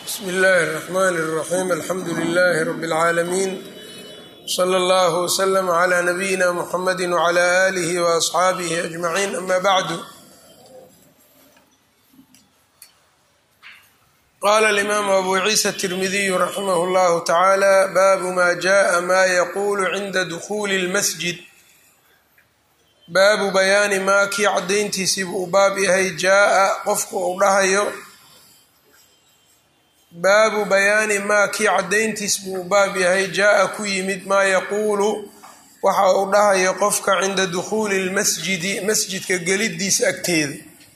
bsmi illaahi الرaxman الraxim alxamdu lilahi rab اlcaalamiin slى اllah wslm عlى nabiyina mxamadi wعlى alih وaصxaabihi aجmaciin ama bacdu qala اlimaamu abu ciisa الtirmidiyu raximah اllahu tacaala baabu ma jaءa ma yaqulu cinda dukuli اlmasjid baabu bayaani maa kii caddayntiisiibu uu baab yahay jaa-a qofku uu dhahayo baabu bayaani maa kii caddayntiis buu baab yahay jaa-a ku yimid maa yaquulu waxa uu dhahayo qofka cinda dukhuuli lmasjidi masjidka geliddiisa agteeda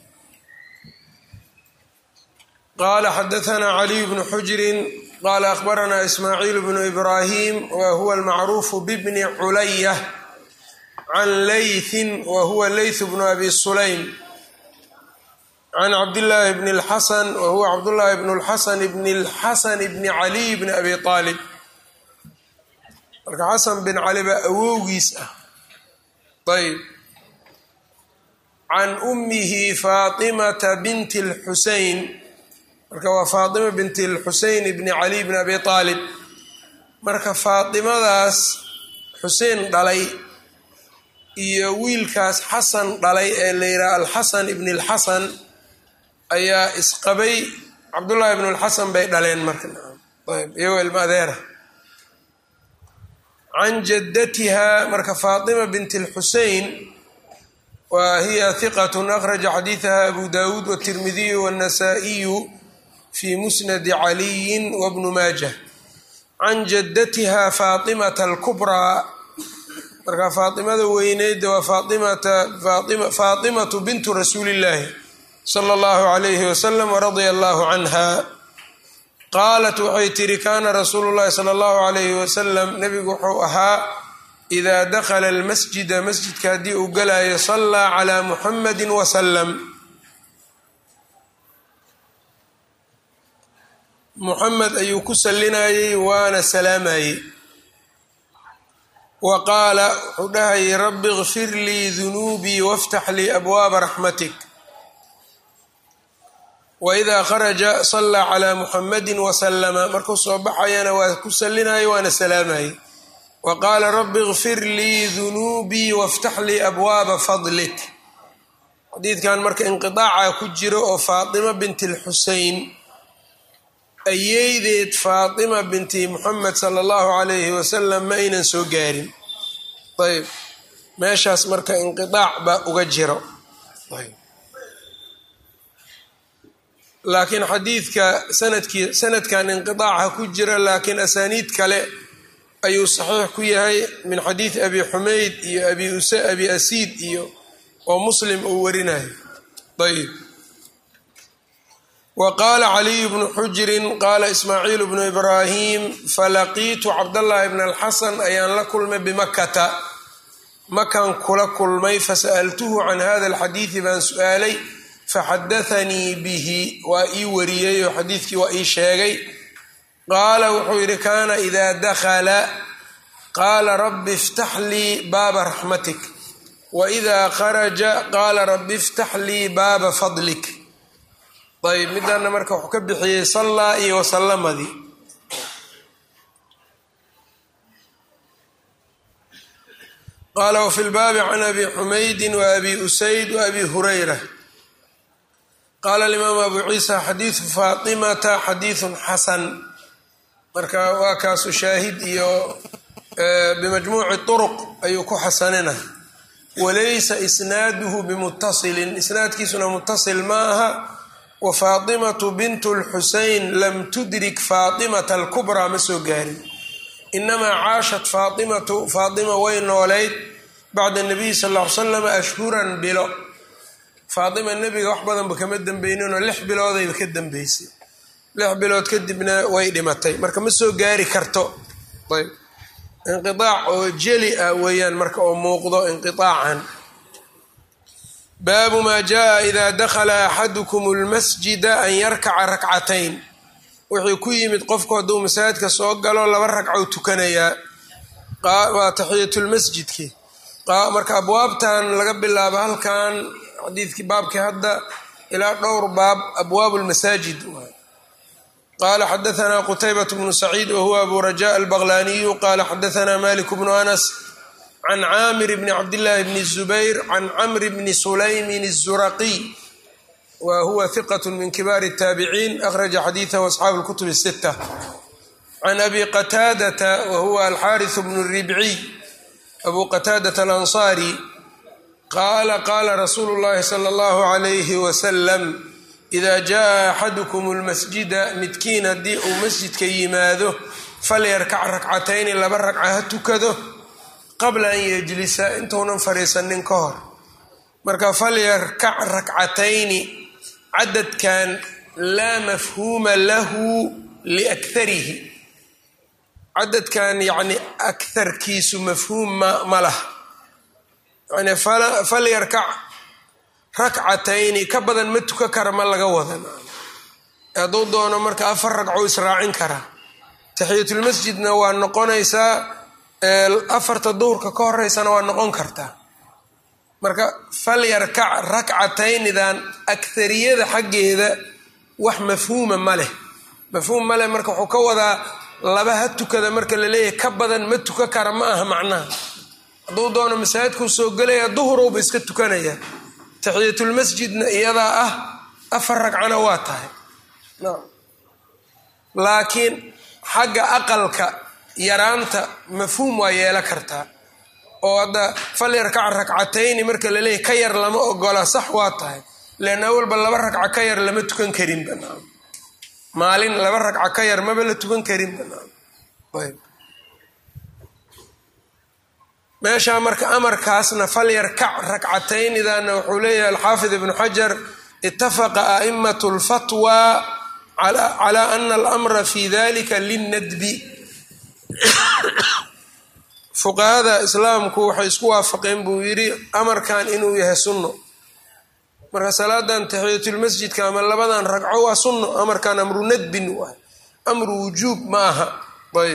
qaala xadahanaa caliy bnu xujrin qaala akhbaranaa ismaaciil bnu ibraahim wa huwa almacruufu bibni culaya can laythin wa huwa layth bnu abi sulaym can cabdillaahi bni اlxasan wa huwa cabdullaahi bnu اlxasan bni اlxasan bni caliy bni abi aalib marka xasan bin cali baa awowgiis ah ayb can ummihi faatimata binti اlxuseyn marka waa faatima binti اlxuseyn bni caliy bni abi aalib marka faatimadaas xuseen dhalay iyo wiilkaas xasan dhalay ee la yidhaha alxasan ibni اlxasan ayaa isqabay cabdullaahi ibnu lxasan bay dhaleen marka ayb iyagoo ilma adeera can jaddatiha marka faatima bint اlxusein wa hiya hiqat akhraja xadiidaha abu dawuud wاtirmidiyu wاnasaa'iyu fi musnadi caliyin wabnu maajah can jaddatiha faatimata alkubraa marka faatimada weyneyd waa faatimatu bintu rasuuli illaahi sala allahu calayhi wasalam waradia allahu canha qaalat waxay tihi kaana rasuulu llahi sala allahu calayhi wasalam nebigu wuxuu ahaa idaa dakhala almasjida masjidka haddii uu galayo sallaa calaa muxamadi wasalam muxamed ayuu ku sallinayey waana salaamayey wa qaala wuxuu dhahayay rabbi kfir lii dunuubii waftax lii abwaaba raxmatik waidaa kharaja sallaa calaa muxamadi wasalama markuu soo baxayana waa ku sallinaya waana salaamayey wa qaala rabbi kfir lii dunuubii waftax lii abwaaba fadlik xadiidkan marka inqidaaca ku jiro oo faatima binti lxusein ayeydeed faatima binti muxamed sala allahu calayhi wasalam ma aynan soo gaarin ayb meeshaas marka inqidaac baa uga jiro laakiin xadiidka sanadkii sanadkan inqidaaca ku jira laakiin asaaniid kale ayuu saxiix ku yahay min xadiidi abi xumeyd iyo abi abi asiid iyo oo muslim uu warinayo ayb wa qaala caliyu bnu xujrin qaala ismaaciil bnu ibraahim falaqiitu cabdallaahi bna alxasan ayaan la kulmay bimakata makan kula kulmay fasa'altuhu can hada alxadiidi baan su-aalay faxadathanii bihi waa ii wariyey oo xadiidkii waa ii sheegay qaala wuxuu yidhi kaana idaa dakhala qaala rabbi iftax lii baaba raxmatik wa idaa kharaja qaala rabbi iftax lii baaba fadlik ayb midaana marka wuxuu ka bixiyey sallaa iyo wasallamadii qaala wafi lbaabi can abi xumaydin wa abi usayd wa abi hurayra qaala alimaamu abu ciisa xadiidu faatimata xadiidun xasan marka waa kaasu shaahid iyo bimajmuuci turuq ayuu ku xasanina walaysa isnaaduhu bimutasilin isnaadkiisuna mutasil ma aha wa faatimatu bintu lxusein lam tudrik faatimata alkubraa ma soo gaarin inamaa caashat faatimatu faatima way noolayd bacda nabiyi sal ll ly salam ashhuran bilo faatima nebiga wax badanba kama dambeyninoo lix biloodayba ka dambeysay lix bilood kadibna way dhimatay marka ma soo gaari karto ayb inqiaac oo jeli ah weeyaan marka oo muuqdo inqiaacan baabu maa jaa ida dakhala axadukum lmasjida an yarkaca rakcatayn wuxuu ku yimid qofku hadduu masaajidka soo galo laba ragcou tukanayaa waa taxiyatulmasjidki marka abwaabtan laga bilaabo halkan xadiidkii baabkii hadda ilaa dhowr baab abwaab lmasaajid qala xadaثna qtaybaة bnu saciid whuwa abu rajaء albaqlaniyu qala xadaثna malik bnu anas can caamir bni cabdillaahi bni الzubayr can camr bni sulaymin الzuraqiy wa huwa hiqaة min kibaar الtaabiciin akhraja xadiiثahu asxaabu اlkutub الsitة can abi qataadata wahuwa alxaariث bnu ribciy abu qataadaة alanصari qaala qaala rasuulu اllahi slى اllahu عalayh waslm ida jaءa axadukum اlmasjida midkiin haddii uu masjidka yimaado falyarkac rakcatayni laba ragca ha tukado qabla an yejlisa intuunan fadhiisanin ka hor marka falyarkac rakcatayni cadadkan laa mafhuuma lahu liakharihi cadadkan yacni akarkiisu mafhuum ma ma laha yani falyarkac rakcatayni ka badan ma tuka kara ma laga wadan hadduu doono marka afar ragco israacin karaa taxiyatulmasjidna waa noqonaysaa afarta duhurka ka horeysana waa noqon kartaa marka falyarkac rakcataynidan akariyada xaggeeda wax mafhuuma ma leh mafhuum ma leh marka wuxuu ka wadaa laba ha tukada marka laleeyahay ka badan ma tuka kara ma aha macnaha hadduu doono masaajidkuu soo gelaya duhurowba iska tukanaya taxiyatulmasjidna iyadaa ah afar ragcana waa tahay laakiin xagga aqalka yaraanta mafhuum waa yeela kartaa oo hadda falyarkac rakcatayni marka laleeyahy ka yar lama ogola sax waa tahay leanna awalba laba ragca ka yar lama tukan karin banaan maalin laba ragca ka yar maba la tukan karin banaan ayb meeshaa marka amarkaasna falyarkac rakcataynidana wuxuu leeyahay alxaafid ibnu xajar itafaqa a'imat lfatwa cala ana alamra fi dalika linnadbi fuqahada islaamku waxay isku waafaqeen buu yidhi amarkan inuu yahay sunno marka salaadan taxiyatulmasjidka ama labadan ragco waa sunno amarkan amru nadbin waay amru wujuub ma aha ayb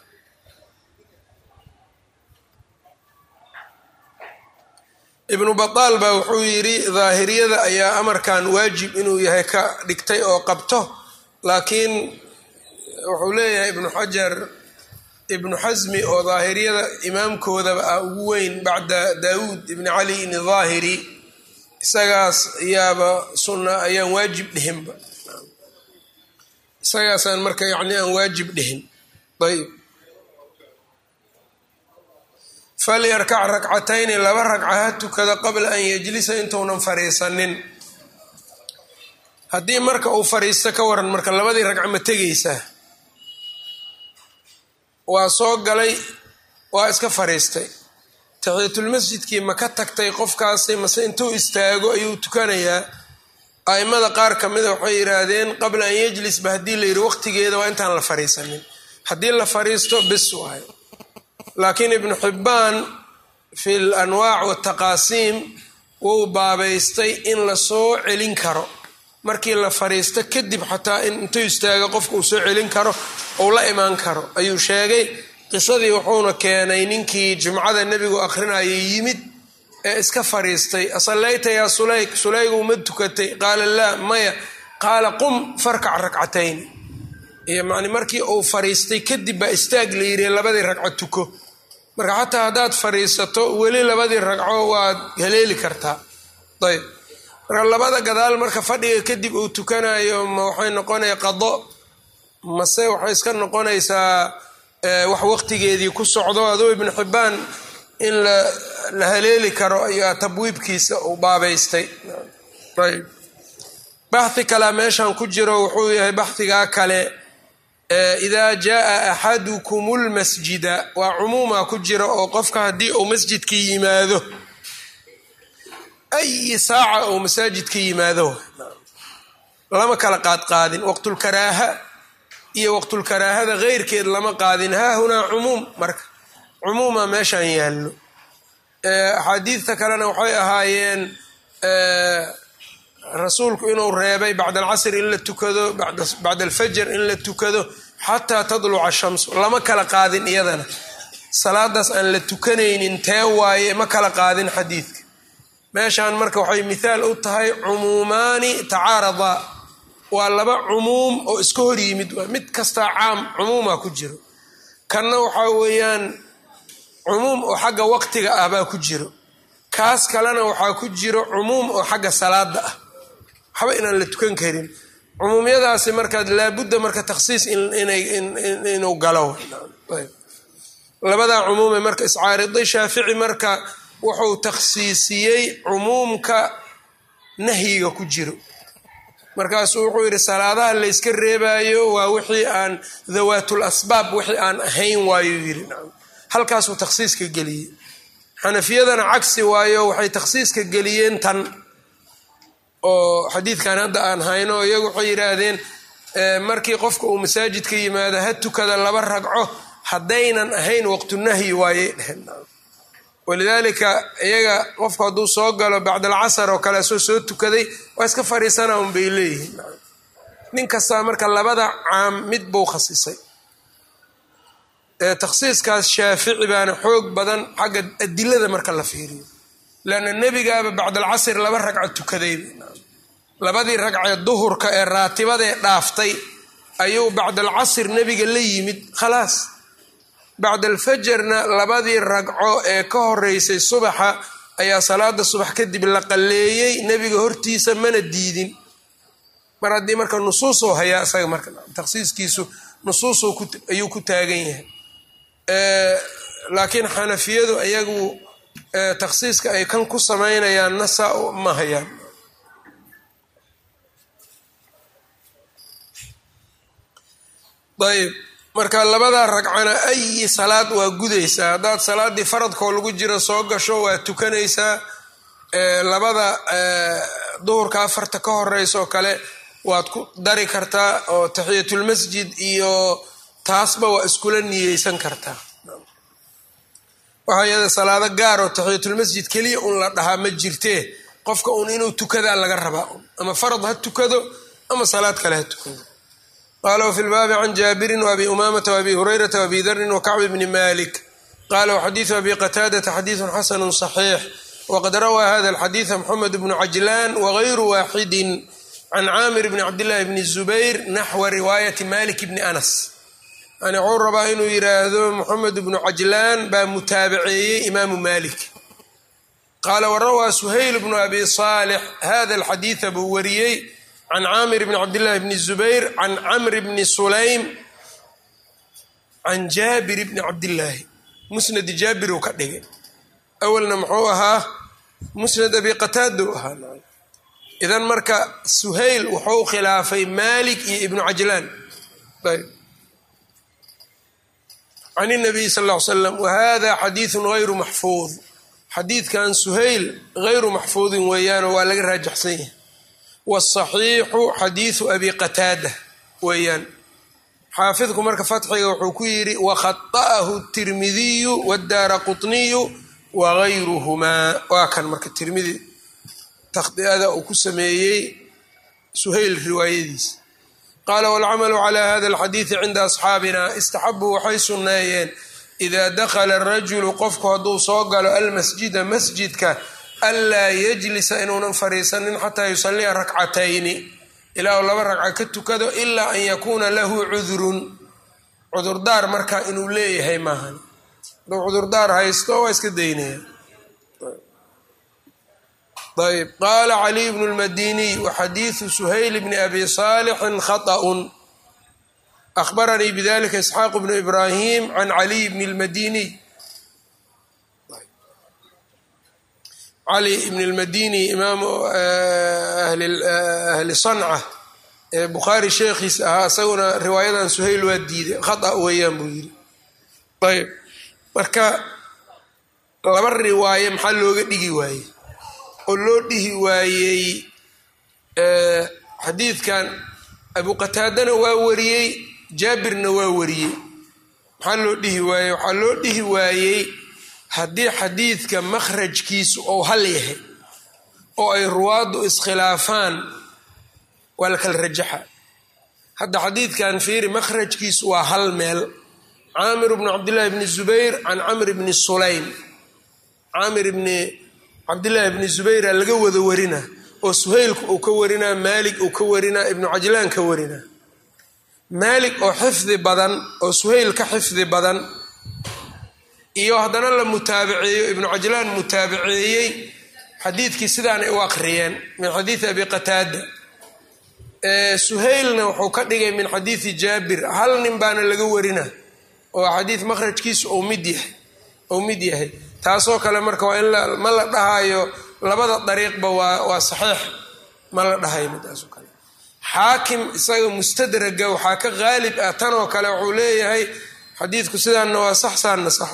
ibnu bataal baa wuxuu yidhi daahiriyada ayaa amarkan waajib inuu yahay ka dhigtay oo qabto laakiin wuxuu leeyahay ibnu xajar ibnu xasmi oo daahiriyada imaamkoodaba ah ugu weyn bacda daawuud ibni cali ibni daahiri isagaas ayaaba sunna ayaan waajib dhihinba isagaasaan marka yacni aan waajib dhihin ayb falyarkac rakcatayni laba ragca ha tukada qabla an yejlisa intuunan fariisanin haddii marka uu fariisto ka waran marka labadii ragca ma tegaysaa waa soo galay waa iska fariistay taxiyatulmasjidkii ma ka tagtay qofkaasi mase intuu istaago ayuu tukanayaa a'immada qaar ka mida waxay yidhaahdeen qabla an yejlisba haddii la yidhi waqtigeeda waa intaan la fariisanin haddii la fariisto bis waayo laakiin ibnu xibbaan fi l anwaac wataqaasiim wuu baabaystay in la soo celin karo markii la fariisto kadib xataa in intuu istaago qofka uu soo celin karo ou la imaan karo ayuu sheegay qisadii wuxuuna keenay ninkii jumcada nebigu akhrinayay yimid ee iska fariistay asallayta yaa sulayg sulaygu ma tukatay qaala laa maya qaala qum farkac rakcatayni iyo mani markii uu fariistay kadib baa istaag la yidhi labadii ragco tuko marka xataa haddaad fariisato weli labadii ragco waad haleeli kartaa ayb marka labada gadaal marka fadhiga kadib uu tukanayo ma waxay noqonaya qado mase waxay iska noqonaysaa wax waqtigeedii ku socdo aduu ibnu xibbaan in la haleeli karo ayaa tabwiibkiisa uu baabaystay ayb baxhi kalea meeshan ku jiro wuxuu yahay baxhigaa kale ida jaaa axadukum lmasjida waa cumuuma ku jira oo qofka haddii uu masjidkii yimaado ayi saaca uu masaajidka yimaado lama kala qaadqaadin waqtulkaraaha iyo waqtulkaraahada keyrkeed lama qaadin haa hunaa cumuum marka cumuuma meeshan yaallo axaadiidta kalena waxay ahaayeen rasuulku inuu reebay bacda alcasr in la tukado bacda alfajr in la tukado xataa tadluca shamsu lama kala qaadin iyadana salaadaas aan la tukanaynin tee waaye ma kala qaadin xadiidka meeshan marka waxay mithaal u tahay cumuumaani tacaaradaa waa laba cumuum oo iska hor yimid waa mid kastaa caam cumuuma ku jiro kanna waxaa weeyaan cumuum oo xagga waqtiga ah baa ku jiro kaas kalena waxaa ku jiro cumuum oo xagga salaada ah waxba inaan la tukan karin cumuumyadaasi markaad laabudda marka takhsiis inuu galo labadaa cumuume marka iscaariday shaafici marka wuxuu takhsiisiyey cumuumka nahyiga ku jiro markaasuu wuxuu yidhi salaadaha layska reebaayo waa wixii aan dawaatul asbaab wixii aan ahayn waayuu yidhi halkaasuu takhsiiska geliyey xanafiyadana cagsi waayo waxay takhsiiska geliyeen tan oo xadiidkan hadda aan hayno iyagu waxay yidhaahdeen markii qofka uu masaajidka yimaado ha tukada laba ragco haddaynan ahayn waqtunahyi waayey dheheen walidaalika iyaga qofku hadduu soo galo bacd alcasar oo kale soo soo tukaday waa iska fariisana un bay leeyihiin nin kastaa marka labada caam mid buu khasisay takhsiiskaas shaafici baana xoog badan xagga adilada marka la fiiriyo leanna nebigaaba bacdalcasr laba ragco tukaday labadii ragcee duhurka ee raatibadee dhaaftay ayuu bacdalcasr nebiga la yimid khalaas bacd alfajarna labadii ragco ee ka horeysay subaxa ayaa salaada subax kadib la qalleeyey nebiga hortiisa mana diidin mar haddii marka nusuusuu hayaa isaga marka takhsiiskiisu nusuusuu ayuu ku taagan yahay laakiin xanafiyadu iyagu takhsiiska ay kan ku samaynayaan nasa ma hayaan ayb marka labada ragcana ayi salaad waa gudaysaa haddaad salaaddii faradkoo lagu jiro soo gasho waa tukanaysaa labada duhurka afarta ka horeysa oo kale waad ku dari kartaa oo taxiyatulmasjid iyo taasba waa iskula niyeysan kartaa waxaa iyada salaado gaar oo taxiyatulmasjid keliya un la dhahaa ma jirtee qofka un inuu tukadaa laga rabaa ama farad ha tukado ama salaad kale ha tukado qala wfi lbaabi can jaabirin wabi umamata wabi hurayrata wabi darin wakacbi bni malik qala wxadiidu abi qataadata xadiidu xasanu صaxiix waqad rawaa hada alxadiida mxamed bnu cajlan wagayru waaxidi can caamir bni cabdillahi bni zubayr naxwa riwaayati malik bni anas yani wxuu rabaa inuu yiraahdo moxamed bnu cajlaan baa mutaabaceeyey imaamu malik qaala warawaa suhayl bnu abi saalix hada alxadiida buu wariyey can caamir bni cabdillahi bni zubayr can camr bni sulaym can jaabir bni cabdillaahi musnadi jaabir uu ka dhigay awalna muxuu ahaa musnad abi qataada u ahaa idan marka suhayl wuxuu khilaafay malik iyo ibnu cajlaan can nabiy sal ll ly slam wahada xadiidu gayru maxfuud xadiidkan suhayl gayru maxfuudin weeyaanoo waa laga raajaxsan yahay wاsaxiixu xadiidu abi qataada weeyaan xaafidku marka fatxiga wuxuu ku yidhi wakhaطa'ahu tirmidiyu wاdaara quطniyu wagayruhumaa waa kan marka tirmidi takhdi'ada uu ku sameeyey suhayl riwaayadiisa qaala wاlcamalu calى hada اlxadiidi cinda asxaabina istaxabuu waxay sunneeyeen ida dakla الrajulu qofku hadduu soo galo almasjida masjidka anlaa yajlisa inuunan fariisanin xataa yusaliya rakcatayni ilaa uu laba ragca ka tukado ilaa an yakuuna lahu cudurun cudurdaar marka inuu leeyahay maahan hadduu cudurdaar haysto waa iska daynaya ayb qaala caliy bnu lmadiniy waxadiidu suhayl bni abi saalixin khaطأun ahbaranii bidalika isxaaq bnu ibrahim can caliy bni lmadiniy cali ibn اlmadini imaamu ahli sanca ee bukhaari sheekhiis ahaa isaguna riwaayadan suhayl waa diiday khata weeyaan buu yidhi ayb marka laba riwaaye maxaa looga dhigi waayey oo loo dhihi waayey xadiidkan abu qataadana waa wariyey jaabirna waa wariyey maxaa loo dhihi waayey waxaa loo dhihi waayey haddii xadiidka makhrajkiisu ou hal yahay oo ay ruwaaddu iskhilaafaan waa la kala rajaxa hadda xadiidkan fiiri makhrajkiisu waa hal meel caamir bnu cabdillahi bni zubayr can camr bni sulaym caamir bni cabdillaahi bni zubayra laga wada warina oo suhaylku uu ka warinaa maalig uu ka warinaa ibnu cajlaan ka warinaa maalig oo xifdi badan oo suhayl ka xifdi badan iyo haddana la mutaabaceeyo ibnu cajlaan mutaabaceeyey xadiidkii sidaanay u aqriyeen min xadiidi abi qataada suhaylna wuxuu ka dhigay min xadiidi jaabir hal nin baana laga warina oo xadiid makhrajkiisu ou mid yahay ou mid yahay taasoo kale marka waa in ma la dhahayo labada dariiqba waa waa saxiix ma la dhahayo midaasoo kale xaakim isaga mustadraga waxaa ka qaalib ah tanoo kale wuxuu leeyahay xadiidku sidaanna waa sax saanna sax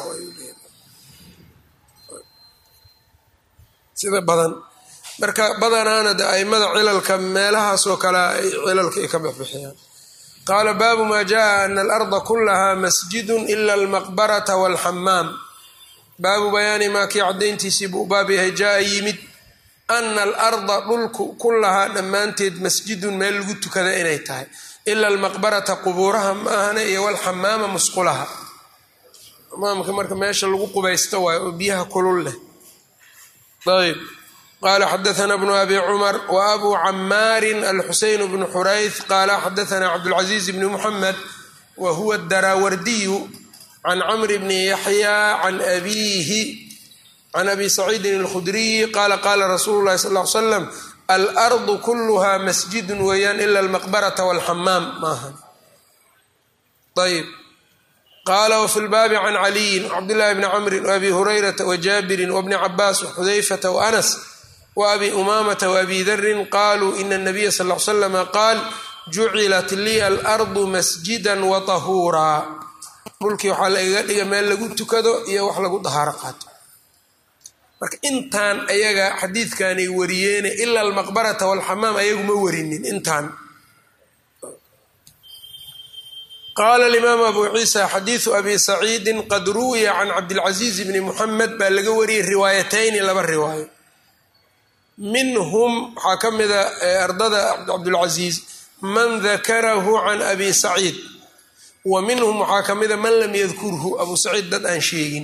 sida badan marka badanaana de aimada cilalka meelahaasoo kale ay cilalka ay ka bixbixiyaan qaala baabu maa jaa ana alarda kulaha masjidun ila almaqbarata walxamaam baabu bayaani maa kii caddayntiisii buu baab yahay jaa yimid ana alarda dhulku kulahaa dhammaanteed masjidun meel lagu tukada inay tahay ila almaqbarata qubuuraha ma ahana iyo walxamaama musqulaha xamaamka marka meesha lagu qubaysto waayo oo biyaha kulul leh ayb qala xadaana bnu abi cumar wa abu camaarin alxuseyn bnu xurayth qaala xadaana cabdulcaziiz bni muxamed wa huwa daraawardiyu can camr bni yaxya can abiihi can abi saciidin alkhudriyi qaala qaala rasuulu llahi sal l slam alardu kuluha masjidun weeyaan ila almaqbarata walxamaam maaha ayb qala wfi lbaabi can caliyin wcabdillahi bni camrin waabi hurayrata wajaabirin wabni cabaas waxudayfata waanas waabi umaamata waabi darin qaluu ina nabiya sal l slama qaal jucilat liya alardu masjida watahuuraa dhulkii waxaa lagaga dhiga meel lagu tukado iyo wax lagu dahaaro qaato marka intaan ayaga xadiidkanay wariyeene ila almaqbarata walxamaam ayagu ma warinin intaan qala alimaam abu ciisa xadiidu abi saciidin qad ruwiya can cabdilcaziiz bni muxamed baa laga wariyey riwaayatayni laba riwaayo minhum waxaa ka mida ardada cabdulcaziiz man dakarahu can abi saciid wa minhum waxaa ka mida man lam yadkurhu abu saciid dad aan sheegin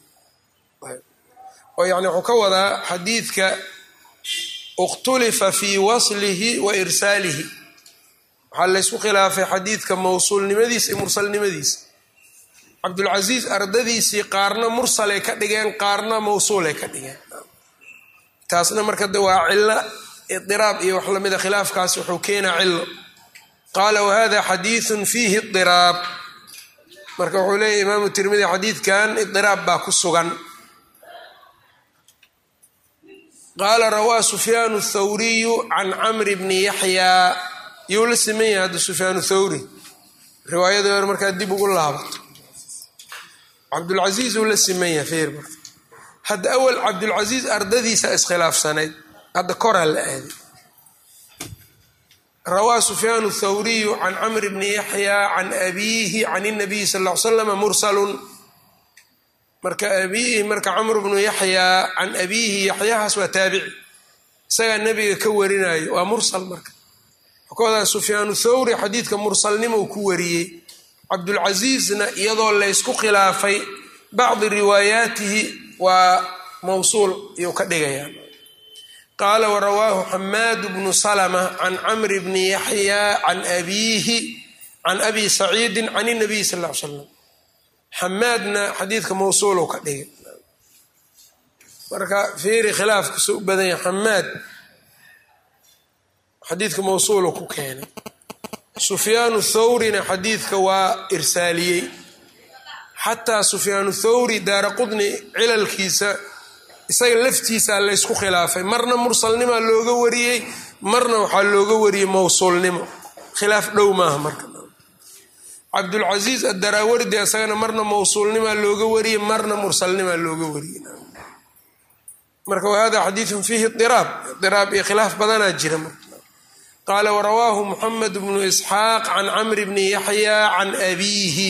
oo yani wuxuu ka wadaa xadiidka ikhtulifa fii waslihi wa irsaalihi waxaa laysku khilaafay xadiidka mawsuulnimadiisa iyo mursalnimadiisa cabdulcasiis ardadiisii qaarna mursalay ka dhigeen qaarna mawsuulay ka dhigeen taasna marka de waa cilo idiraab iyo wax lamida khilaafkaas wuxuu keenaa cilo qaala wahada xadiidun fiihi idiraab marka wuxuu leeyahy imaamu tirmidi xadiidkan idiraab baa ku sugan qaala rawaa sufyaanu thawriyu can camri bni yaxyaa yuu la siman yahay hadda sufyaanu thawri riwaayadii hore markaa dib ugu laabato cabdulcasiis uu la siman yahay feer marka hadda awal cabdulcasiis ardadiisa iskhilaafsanayd hadda koraa la aaday rawaa sufyaanu thawriyu can camri bni yaxyaa can abiihi can inabiyi sal l slama mursalun marka abiihi marka camr bnu yaxyaa can abiihi yaxyahaas waa taabici isagaa nebiga ka warinayo waa mursal marka koodaa sufyaanu thawri xadiidka mursalnimou ku wariyey cabdulcasiisna iyadoo laysku khilaafay bacdi riwaayaatihi waa mawsuul iyuu ka dhigayaa qaala warawaahu xamaadu bnu salma can camri bni yaxyaa can abiihi can abi saciidin can inabiy sal l slam xamaadna xadiidka mawsuulu ka dhigay marka fiiri khilaafkusa u badan yahay xamaad xadiidka mawsuulu ku keenay sufyaanu thawrina xadiidka waa irsaaliyey xataa sufyaanu thawri daara qudni cilalkiisa isaga laftiisaa laysku khilaafay marna mursalnimaa looga wariyey marna waxaa looga wariyey mawsuulnimo khilaaf dhow maaha marka cabdulcasiis adaraawardi isagana marna mawsuulnimaa looga wariyey marna mursalnimaa looga wariyey marka wahada xadiidun fiihi iraab iraab iyo khilaaf badanaa jira marka qaala warawaahu muxamed bnu isxaaq can camri bni yaxya can abiihi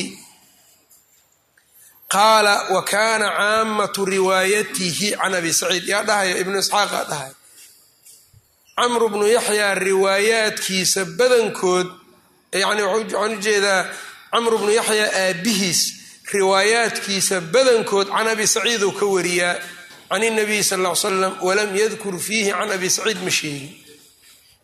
qaala wa kaana caamatu riwaayatihi can abi saciid yaa dhahaya ibnu isxaaqa dhahaya camru bnu yaxyaa riwaayaadkiisa badankood yani waxaan ujeedaa camru bnu yaxyaa aabihiis riwaayaadkiisa badankood can abi saciid uu ka wariyaa can inabiy sal l l slam walam yadkur fiihi can abi saciid ma sheegin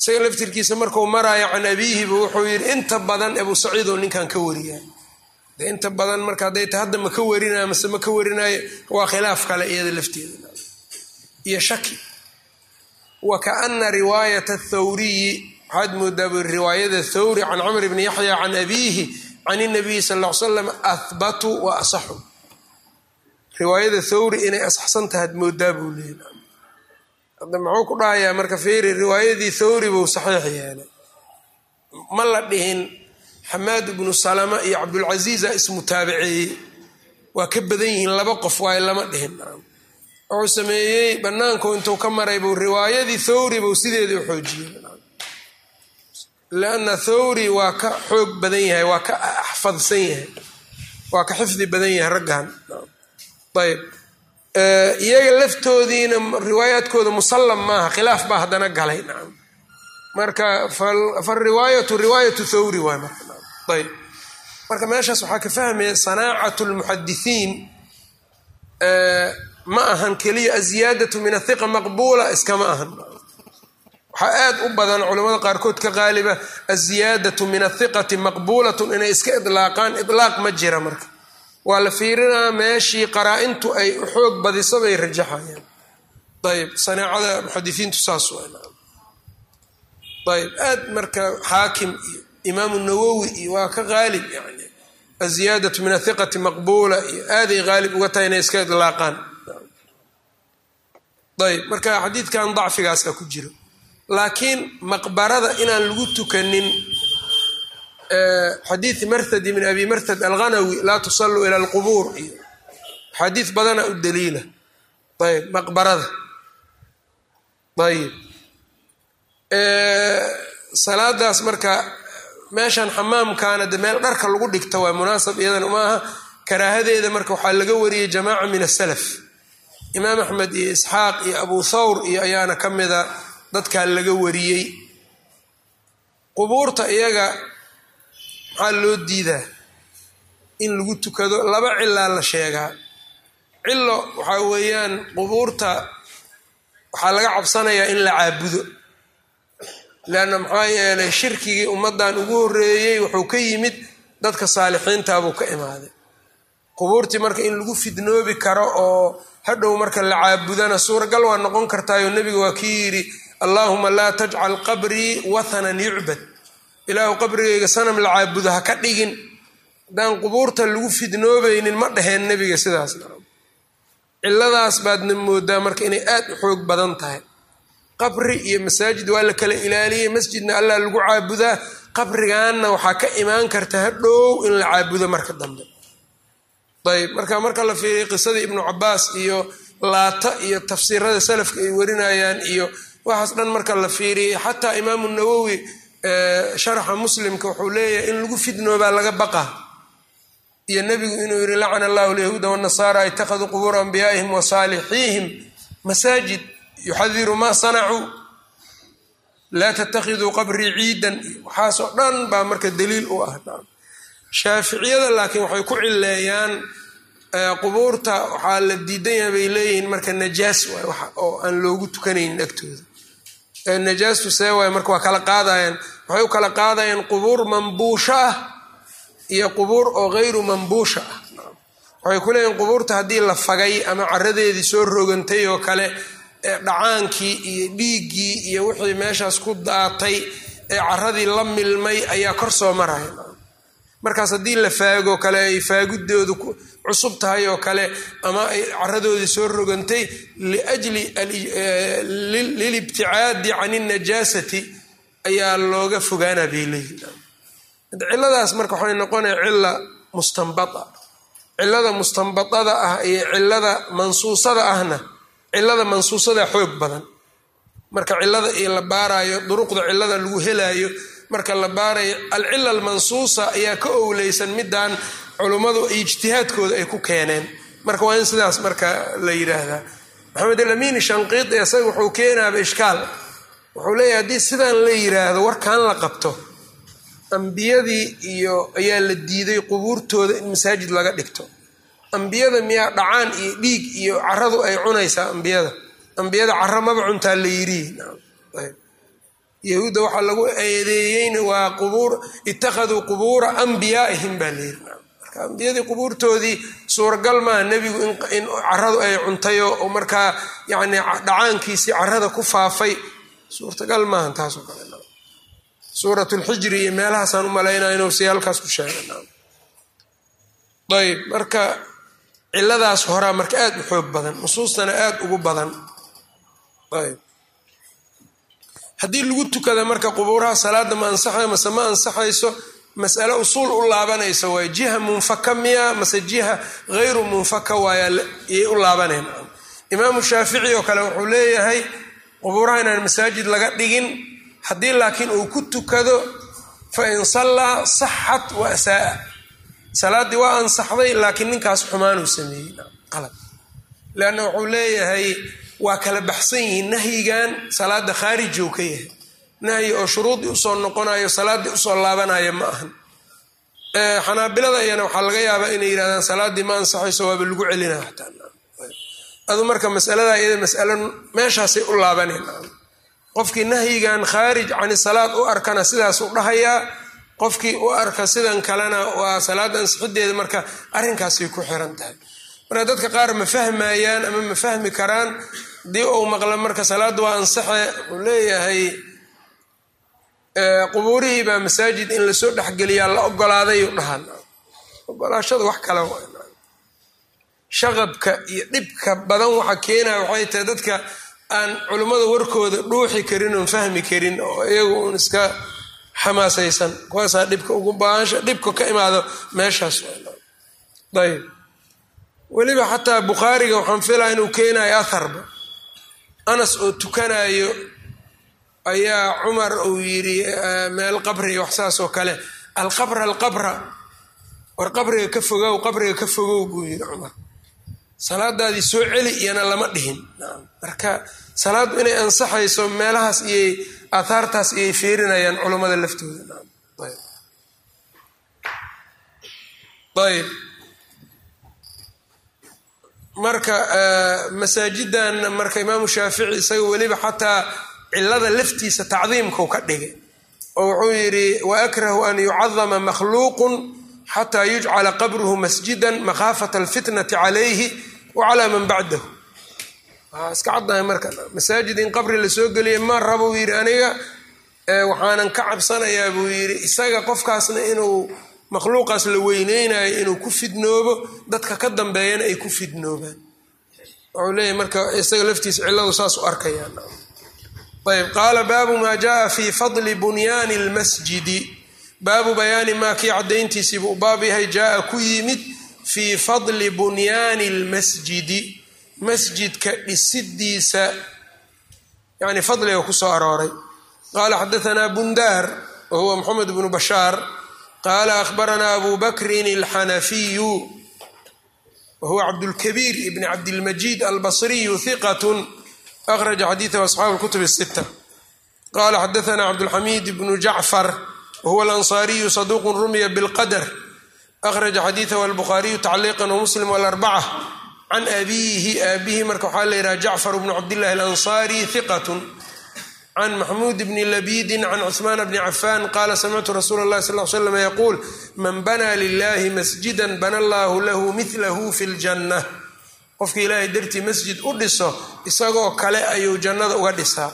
isaga laftirkiisa markuu maraayo can abiihiba wuxuu yidhi inta badan abuu saciid oo ninkan ka wariyaa de inta badan marka hadday ta hadda ma ka warinaya mase ma ka warinayo waa khilaaf kale iyada lafteeda iyo shaki wa kaana riwaayata thawriyi waxaad moodaa bu riwaayada thawri can camr bni yaxya can abiihi can inabiyi sal ll ly slam ahbatu wa asaxu riwaayada thawri inay asaxsan tahaad moodaa buu leeyay hadda muxuu ku dhahayaa marka feeri riwaayadii thawri buu saxiix yeelay ma la dhihin xamaad ibnu salama iyo cabdulcasiiza ismutaabaceeyey waa ka badan yihiin laba qof waaye lama dhihin wuxuu sameeyey banaanku intuu ka maray buu riwaayadii thawri buu sideedii u xoojiyey lianna thawri waa ka xoog badan yahay waa ka axfadsan yahay waa ka xifdi badan yahay raggan ayb iyaga laftoodiina riwaayaadkooda musallam maaha khilaaf baa haddana galay nacam marka fariwaayatu riwaayatu thawri waay marka ayb marka meeshaas waxaa ka fahmaya sanaacatu lmuxadisiin ma ahan keliya aziyaadatu min athiqa maqbuula iskama ahan waxaa aad u badan culamada qaarkood ka qaaliba aziyaadatu min athiqati maqbuulatun inay iska idlaaqaan idlaaq ma jira marka waa la fiirinaa meeshii qaraa-intu ay u xoog badiso bay rajaxayaan ayb sanaacada muxadisiintu saas ayb aad marka xaakim iyo imaamu nawowi iyo waa ka qaalib yani aziyaadatu min athiqati maqbuula iyo aaday qaalib uga tahay inay iska idlaaqaan ayb marka xadiidkan dacfigaasa ku jiro laakiin maqbarada inaan lagu tukanin xadiid marthadi min abi marthad alghanawi laa tusalluu ila alqubuur iyo xadiid badana u daliila ayb maqbarada ayb salaadaas marka meeshan xamaamkaana de meel dharka lagu dhigta waa munaasab iyadan maaha karaahadeeda marka waxaa laga wariyey jamaaca min asalaf imaam axmed iyo isxaaq iyo abu thawr iyo ayaana ka mida dadkaa laga wariyey qubuurta iyaga maxaa loo diidaa in lagu tukado laba cilaa la sheegaa cilo waxaa weeyaan qubuurta waxaa laga cabsanayaa in la caabudo leanna maxaa yeelay shirkigii ummaddan ugu horreeyey wuxuu ka yimid dadka saalixiintaabuu ka imaaday qubuurtii marka in lagu fidnoobi karo oo hadhow marka la caabudana suuragal waa noqon kartaayoo nebiga waa kii yidhi allaahuma laa tajcal qabrii wathanan yucbad ilaahu qabrigayga sanam la caabudo ha ka dhigin haddaan qubuurta lagu fidnoobaynin ma dhaheen nebiga sidaas ciladaas baadna moodaa marka inay aad u xoog badan tahay qabri iyo masaajid waa la kala ilaaliyey masjidna allah lagu caabudaa qabrigaanna waxaa ka imaan karta hadhow in la caabudo marka dambe ayb marka marka la fiiriya qisadii ibnu cabaas iyo laata iyo tafsiirada salafka ay warinayaan iyo waxaas dhan marka la fiiriyay xataa imaamu nawowi sharaxa muslimka wuxuu leeyahay in lagu fidnoobaa laga baqa iyo nebigu inuu yihi lacana allahu lyahuuda wanasaara ittakhaduu qubuura anbiyaa'ihim wa saalixiihim masaajid yuxadiru maa sanacuu laa tattakhiduu qabrii ciidan waxaasoo dhan baa marka daliil u ah shaaficiyada laakiin waxay ku cileeyaan qubuurta waxaa la diidan yahay bay leeyihiin marka najaas waay oo aan loogu tukanaynin agtooda najaastu see waay marka waa kala qaadayaan waxay u kala qaadayaan qubuur mambuusho ah iyo qubuur oo hayru mambuusha ah waxay ku leeyihin qubuurta haddii la fagay ama caradeedii soo rogantay oo kale dhacaankii iyo dhiiggii iyo wixii meeshaas ku daatay ee caradii la milmay ayaa kor soo maraya markaas haddii la faago kale ay faagidoodu cusub tahay oo kale ama ay caradoodii soo rogantay liajli lilibticaadi can inajaasati ayaa looga fogaana bay leeyihin ciladaas marka waxay noqonaya cila mustanbaa cilada mustanbadada ah iyo cilada mansuusada ahna cilada mansuusada xoog badan marka cilada iyo la baarayo duruqda cilada lagu helaayo marka la baarayo alcila almansuusa ayaa ka owleysan midaan culummadu ijtihaadkooda ay ku keeneen marka waa in sidaas marka la yidhaahdaa maxamed alamiini shanqiidi isaga wuxuu keenaaba ishkaal wuxuu leeyahay haddii sidaan la yiraahdo warkan la qabto ambiyadii iyo ayaa la diiday qubuurtooda in masaajid laga dhigto ambiyada miyaa dhacaan iyo dhiig iyo caradu ay cunaysaa ambiyada ambiyada cara maba cuntaa la yiri yahuudda waxaa lagu eedeeyeyna waa qubuur ittakhaduu qubuura ambiyaaihim baa layiri marka ambiyadii qubuurtoodii suuragal maaha nebigu in caradu ay cuntayo oo markaa yani dhacaankiisii carada ku faafay suurtagal maaha taasoo kale suurat lxijri iyo meelahaasaan u malaynaya inuu si halkaas ku sheegay ayb marka ciladaas horaa marka aada u xoog badan nusuustana aada ugu badan ayb haddii lagu tukada marka qubuuraha salaada ma ansaxayo mase ma ansaxayso masale usuul u laabanaysa waay jiha munfaka miya mase jiha hayru munfaka waayayay u laabaneen imaamu shaafici oo kale wuxuu leeyahay qubuuraha inaan masaajid laga dhigin haddii laakiin uu ku tukado fa in sallaa saxat wa asaaa salaaddii waa ansaxday laakiin ninkaas xumaanuu sameeyey qalab leanna wuxuu leeyahay waa kala baxsan yihiin nahyigan salaada khaarijow ka yahay nahyi oo shuruudii usoo noqonayo salaaddii usoo laabanaya ma ahan xanaabilada iyana waxaa laga yaabaa inay yidhahdaan salaaddii ma ansaxayso waaba lagu celinaya xataa adu marka masalada iyada masalo meeshaasay u laabaneen qofkii nahyigan khaarij cani salaad u arkana sidaasuu dhahayaa qofkii u arka sidan kalena waa salaada ansixideeda marka arrinkaasay ku xiran tahay marka dadka qaar ma fahmayaan ama ma fahmi karaan hadii uu maqla marka salaadda waa ansaxe wuxuu leeyahay qubuurihii baa masaajid in lasoo dhexgeliyaa la ogolaaday dhahan ogolaashada wax kale shaqabka iyo dhibka badan waxa keenaya waxay tahay dadka aan culimmada warkooda dhuuxi karin oon fahmi karin oo iyagu uun iska xamaasaysan kuwaasaa dhibka ugu baansha dhibka ka imaado meeshaas ayb weliba xataa bukhaariga waxaan filaa inuu keenayo atharba anas oo tukanayo ayaa cumar uu yidhi meel qabri wax saas oo kale alqabra alqabra war qabriga ka fogow qabriga ka fogow buu yidhi cumar salaadaadii soo celi iyana lama dhihin marka salaaddu inay ansaxayso meelahaas iyay aathaartaas iyay fiirinayaan culammada laftooda ayb marka masaajidan marka imaamu shaafici isaga weliba xataa cilada laftiisa tacdiimkau ka dhigay oo wuxuu yidhi waakrahu an yucadama makhluuqun xataa yujcala qabruhu masjidan makhaafata alfitnati calayhi wa calaa man bacdahu iska caddahay marka masaajid in qabri lasoo geliya ma raba uu yidhi aniga waxaanan ka cabsanayaa buu yidhi isaga qofkaasna inuu makhluuqaas la weyneynayo inuu ku fidnoobo dadka ka dambeeyana ay ku fidnoobaan wuxuu leeyahy marka isaga laftiisa cilladu saas u arkayaan ayb qaala baabu maa jaaa fi fadli bunyaani lmasjidi baabu bayaani maa kii caddayntiisiibu u baab yahay jaaa ku yimid fii fadli bunyaani lmasjidi masjidka dhisidiisa yani fadliga kusoo arooray qaala xadaanaa bundaar wa huwa moxamed bnu bashaar qaala ahbaranaa abu bakrin alxanafiyu wa huwa cabdulkabiir ibn cabdilmajiid albasriyu hiqat akhraja xadiidahu asxaabu lkutub sita qala xadaanaa cabdulxamiid bnu jacfar wahuwa alansaariyu saduuqun rumiya bilqadr akhraja xadiidahu albukhaariyu tacliiqan wamuslim alarbaca can abiihi aabihi marka waxaa la yidhaha jacfar bnu cabdillahi alansaari hiqatun can maxmuud bni labidin can cuثmaan bni cafan qaala samictu rasuula اllahi sal l slam yaquul man banaa lilahi masjida bana allahu lahu milahu fi ljanna qofka ilaahay dartii masjid u dhiso isagoo kale ayuu jannada uga dhisaa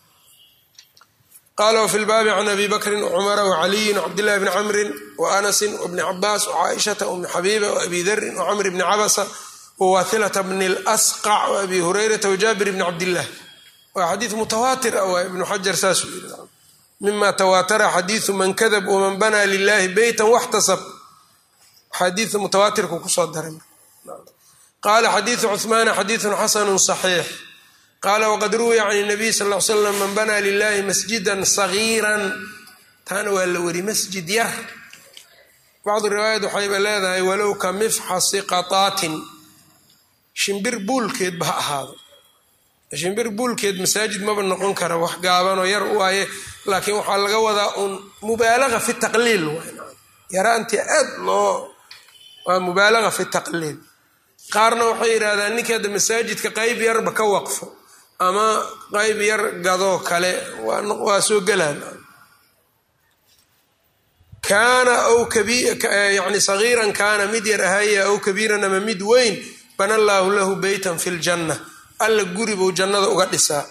qaala wfi lbaabi can abi bakrin wcumara wcaliyin wcabdillahi bni camrin waanasin wbni cabaas wcaaishata wbni xabiiba waabi darin wcamr bni cabasa wwathilata bni lasqac waabi hurayrata wajaabir bni cabdillah waa xadiid mutawaatir ah waa ibnu xajar saasuu yiri mima tawaatara xadiidu man kadab waman banaa lilahi beytan waxtasab xadiida mutawaatirku kusoo daray qaala xadiidu cuhmaana xadiidun xasanu صaxiix qaala waqad ruwiya can nabiy sal l slam man banaa lilahi masjidan sagiiran taana waa la weri masjid yar bacdu riwaayat waxayba leedahay walow ka mifxasi qataatin shimbir buulkeedba ha ahaado shimbir buulkeed masaajid maba noqon kara wax gaabanoo yar waaye laakiin waxaa laga wadaa uun mubaalaga fi taqliil yaraantii aad loo waa mubaalaga fi taqliil qaarna waxay yidhahdaan ninka hadda masaajidka qeyb yarba ka waqfo ama qayb yar gadoo kale waa soo gelaan kaana aw yani sagiiran kaana mid yar ahaya aw kabiiran ama mid weyn bana allaahu lahu beytan fi ljanna alla guri buu jannada uga dhisaa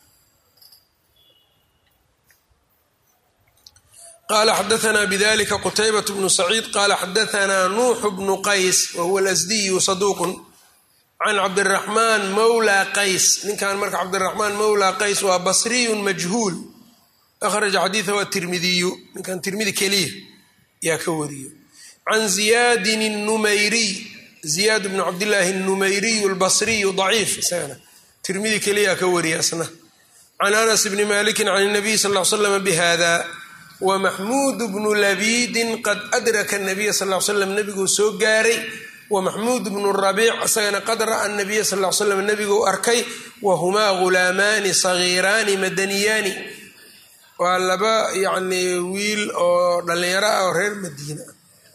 qala xadaanaa bidalika qutaybat bnu saciid qala xadaanaa nuuxu bnu qays wahuwa lasdiyu saduuqun can cabdiraxmaan mawla qays ninkan marka cabdiraxmaan mawla qays waa basriyun majhuul akhraja xadiidahu atirmidiyu ninkan tirmidi keliya yaa ka wariyo can ziyaadin numayriy ziyaad bnu cabdillaahi numayriyu lbasriyu daciif isagana tirmidi keliyaa ka wariya isna can anas bni malikin can nabiy sal l slam bihada wamaxmuud bnu labiidin qad adraka nabiya sal l slam nebiguu soo gaaray wamaxmuud bnu rabiic isagana qad ra'a nabiya sal l slam nebiguu arkay wahumaa ghulaamaani sagiiraani madaniyaani waa laba yacnii wiil oo dhallinyaro ah oo reer madiina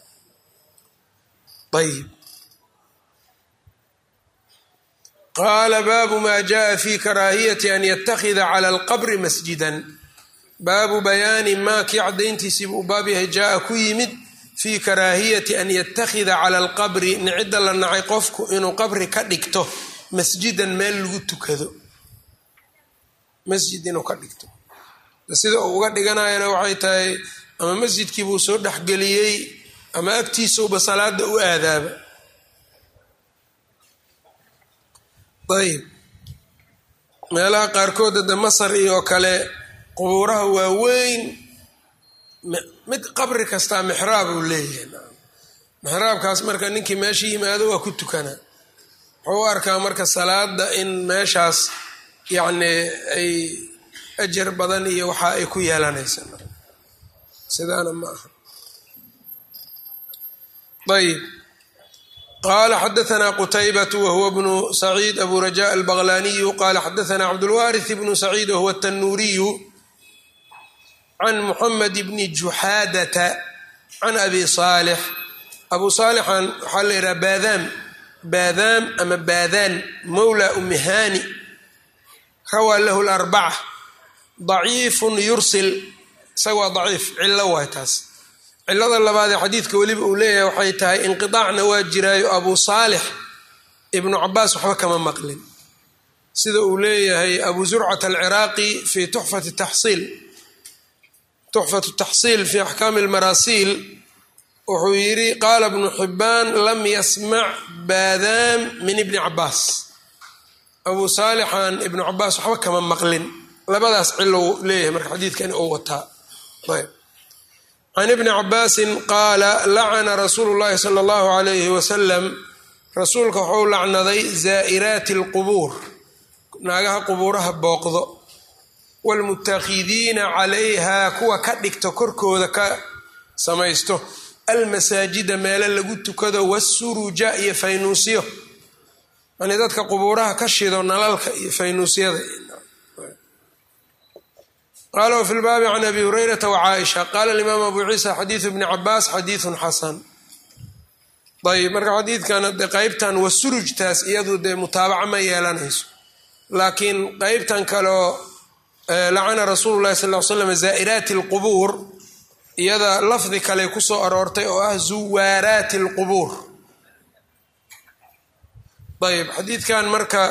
ayib qaala baabu maa jaءa fi karaahiyati an yatakida cala alqabri masjidan baabu bayaani maa kii caddayntiisiibu u baab yahay jaa-a ku yimid fii karaahiyati an yattakhida cala alqabri nicidda la nacay qofku inuu qabri ka dhigto masjidan meel lagu tukado masjid inuu ka dhigto sida uu uga dhiganayana waxay tahay ama masjidkiibuu soo dhexgeliyey ama agtiisauba salaada u aadaaba ayb meelaha qaarkood hadda masar iyo kale qubuuraha waaweyn mid qabri kastaa mixraab uu leeyahay mixraabkaas marka ninkii meesha yimaado waa ku tukanaa wuxuu u arkaa marka salaada in meeshaas yacni ay ajar badan iyo waxa ay ku yeelanaysa sidaana ma aha ayb qala xadaثna qtaybaة whuwa bnu saciid abu rajaء albaqlaniyu qala xadaثna cabdاlwariث bnu saciid whuwa الtanuriyu can muxamed bni juxaadata can abi saalix abu saalixan waxaa la yidhaha baadaam baadaam ama baadaan mawla umihani rawaa lahu larbaca daciifun yursil isaga waa daciif cillo waay taas cilada labaadee xadiidka weliba uu leeyahay waxay tahay inqidaacna waa jiraayo abu saalix ibnu cabaas waxba kama maqlin sida uu leeyahay abu zurcat alciraaqi fi tuxfati taxsiil tuxfatu taxsiil fi axkaami almarasiil wuxuu yidhi qaala bnu xibaan lam yasmac baadaam min ibni cabaas abu saalixan ibnu cabaas waxba kama maqlin labadaas cilo leeyahay marka xadiidkani uu wataa ayb can ibni cabaasin qaala lacana rasuulu llahi sala allahu alayhi wasalam rasuulka wuxuu lacnaday zaa'iraati alqubuur naagaha qubuuraha booqdo waalmutakhidiina calayha kuwa ka dhigto korkooda ka samaysto almasaajida meelo lagu tukado wasuruja iyo faynuusyo yani dadka qubuuraha ka shido nalalka iyo faynuusyada qala wfi lbaabi can abi hurayrata wcaaisha qala alimaam abu ciisa xadiidu bni cabaas xadiidun xasan ayb marka xadiidkan de qeybtan wasurujtaas iyadu dee mutaabaca ma yeelanayso laakiin qeybtan kaleo lacana rasuulu lahi sal l slam zaa'iraati alqubuur iyada lafdi kale kusoo aroortay oo ah zuwaaraati alqubuur ayb xadiidkan marka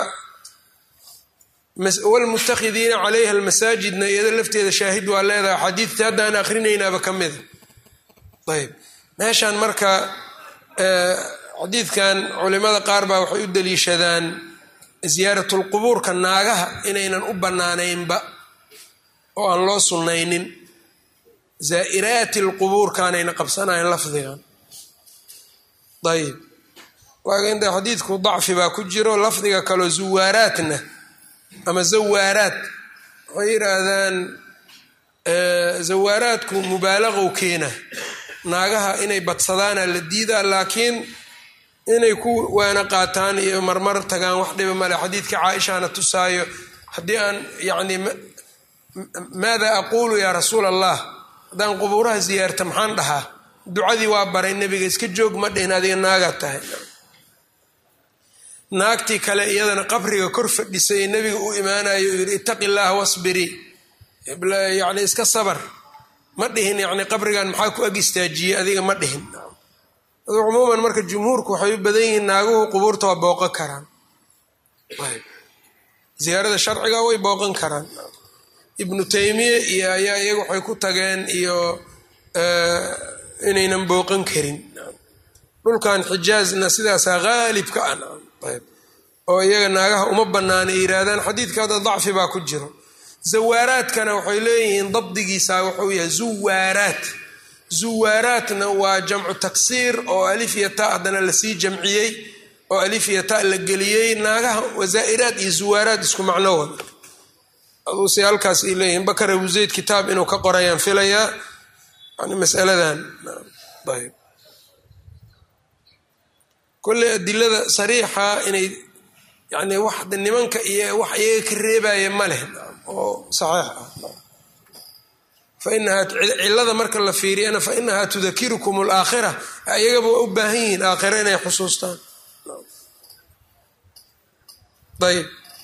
wlmutakhidiina calayha almasaajidna iyada lafteeda shaahid waa leedahay xadiidtii haddaan akrinaynaaba ka mida ayb meeshan marka xadiidkan culimada qaar baa waxay u daliishadaan ziyaaratulqubuurka naagaha inaynan u bannaanaynba oo aan loo sunnaynin zaa'iraati lqubuurkaanayna qabsanayn lafdigan ayb laakiin de xadiidku dacfi baa ku jiro lafdiga kaloo zuwaaraatna ama zawaaraad waxay yidhaahdaan zawaaraadku mubaalaqow keena naagaha inay badsadaana la diidaa laakiin inay ku waana qaataan iyo marmar tagaan wax dhiba male xadiidka caaishaana tusaayo haddii aan yacni maada aquulu yaa rasuul allah haddaan qubuuraha ziyaarta maxaan dhahaa ducadii waa baray nebiga iska joog ma dhihin adiga naagaad tahay naagtii kale iyadana qabriga kor fadhisay nebiga u imaanayo uu yidhi ittaqi llaaha wasbirii yacni iska sabar ma dhihin yacni qabrigan maxaa ku ag istaajiyey adiga ma dhihin cumuuman marka jumhuurku waxay u badan yihiin naaguhu qubuurta waa booqan karaan ziyaarada sharciga way booqan karaan ibnu taymiya iyo ayaa iyaga waxay ku tageen iyo inaynan booqan karin dhulkan xijaazna sidaasaa haalibka ah oo iyaga naagaha uma banaana ay yihaahdaan xadiidkaada dacfi baa ku jiro zawaaraadkana waxay leeyihiin dabdigiisa wuxuu yahay zuwaaraat zuwaaraatna waa jamcu taksiir oo alif iyo ta haddana lasii jamciyey oo alif iyo ta la geliyey naagaha wazaa'iraad iyo zuwaaraad isku macno wada aduuse halkaas ay leeyihiin bakar abu zayd kitaab inuu ka qorayaan filayaa yani masaladan ayb kolley adilada sariixa inay yani wax nimanka iyo wax iyaga ka reebaya ma leh oo saxiix ah fainahaa cilada marka la fiiriyana fa inahaa tudakirukum alaakhira iyagaba waa u baahan yihiin aakhira inay xusuustaan ayb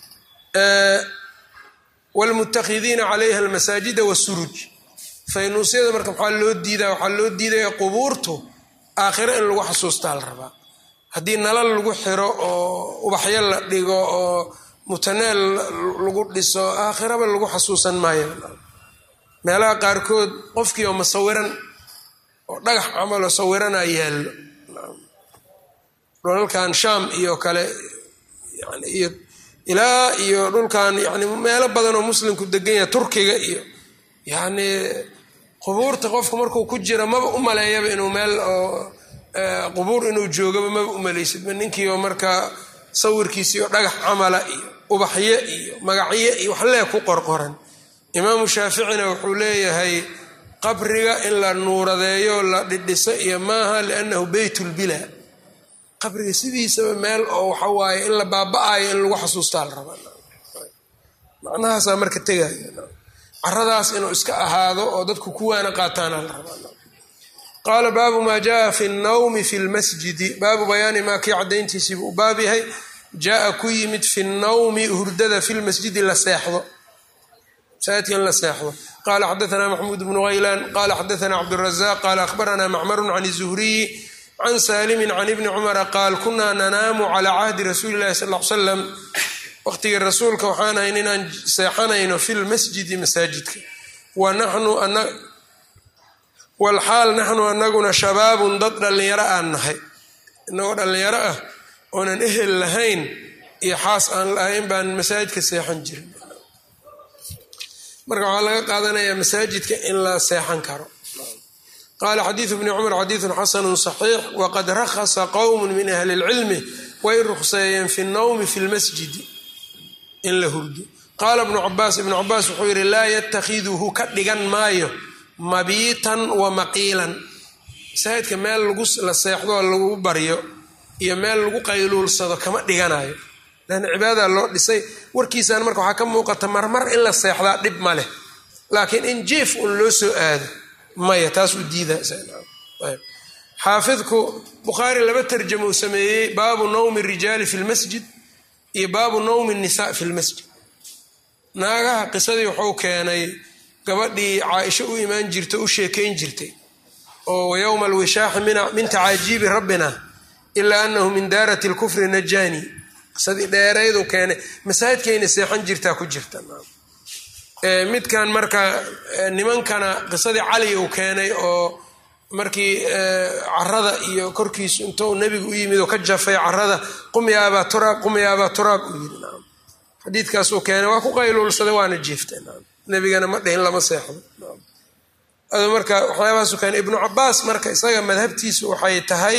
wlmutakhidiina calayha almasaajida wasuruj faynuusyada marka maxaa loo diidaa waxaa loo diidaya qubuurtu aakhiro in lagu xasuustaa la rabaa haddii nalal lagu xiro oo ubaxyo la dhigo oo mutaneel lagu dhiso aakhiraba lagu xasuusan maayo meelaha qaarkood qofkii oo masawiran oo dhagax camaloo sawirana yaallo dhulalkan shaam iyo kale yani iyo ilaa iyo dhulkan yani meelo badan oo muslimku degan yahay turkiga iyo yacni qubuurta qofku markuu ku jira maba u maleeyaba inuu meel oo qubuur inuu joogaba maba u malaysidba ninkii oo markaa sawirkiisii oo dhagax camala iyo ubaxyo iyo magacyo iyo waxlee ku qorqoran imaamu shaaficina wuxuu leeyahay qabriga in la nuuradeeyo la dhidhiso iyo maaha liannahu beytulbila qabriga sidiisaba meel oo waxa waaye in la baaba-ayo in lagu xasuustaa la rabaa macnahaasaa marka tegaya caradaas inuu iska ahaado oo dadku kuwaana qaataana la rabaa qaala baabu maa jaa fi nnawmi fi lmasjidi baabu bayaani maa kii cadayntiisiibuu u baab yahay jaa ku yimid fi nnawmi hurdada fi lmasjidi la seexdo masaajidka in la seexdo qala xadaana maxmuud bnu haylaan qala xadaana cabdurazaq qala ahbarana macmaru can zuhriyi can saalimin can ibni cumara qaal kunaa nanaamu calaa cahdi rasuuli lahi sal l salam waqtigii rasuulka waxaan ahayn inaan seexanayno fi lmasjidi masaajidka walxaal naxnu anaguna shabaabun dad dhallinyaro aan nahay inagoo dhallinyaro ah oonan ehel lahayn iyo xaas aan lahayn baan masaajidka seexan jirin marka waxaa laga qaadanayaa masaajidka in la seexan karo qaala xadiidu bni cumar xadiidun xasanu صaxiix waqad rakhasa qowm min ahli اlcilmi way ruqseeyeen fi nnawmi fi lmasjidi in la hurdo qaala ibnu cabaas ibnu cabaas wuxuu yidhi laa yatakhiduhu ka dhigan maayo mabiitan wa maqiilan masaajidka meel la seexdoo lagu baryo iyo meel lagu qayluulsado kama dhiganayo lanna cibaadada loo dhisay warkiisaan marka waxaa ka muuqata marmar in la seexdaa dhib ma leh laakiin in jief un loo soo aado maya taas uu diidaxaafidku bukhaari laba tarjamo uu sameeyey baabu nawmi rijaali fi lmasjid iyo baabu nawmi nisaa fi lmasjid naagaha qisadii wuxuu keenay gabadhii caaisho u imaan jirta u sheekayn jirtay oo yowma alwishaaxi min tacaajiibi rabbina ilaa anahu min daarati lkufri najani qisadii dheeraydu keenay masaajidkayna seexan jirtaa ku jirta midkan marka nimankana qisadii cali uu keenay oo markii carada iyo korkiisu intuu nebigu u yimid oo ka jafay carada qumyaabaa turaab qumyaabaa turaab uu yiri naam xadiidkaasuu keenay waa ku qayluulsaday waana jiiftay naam nebigana ma dhihin lama seexdo ado marka waxyaabahaasu keenay ibnu cabaas marka isaga madhabtiisu waxay tahay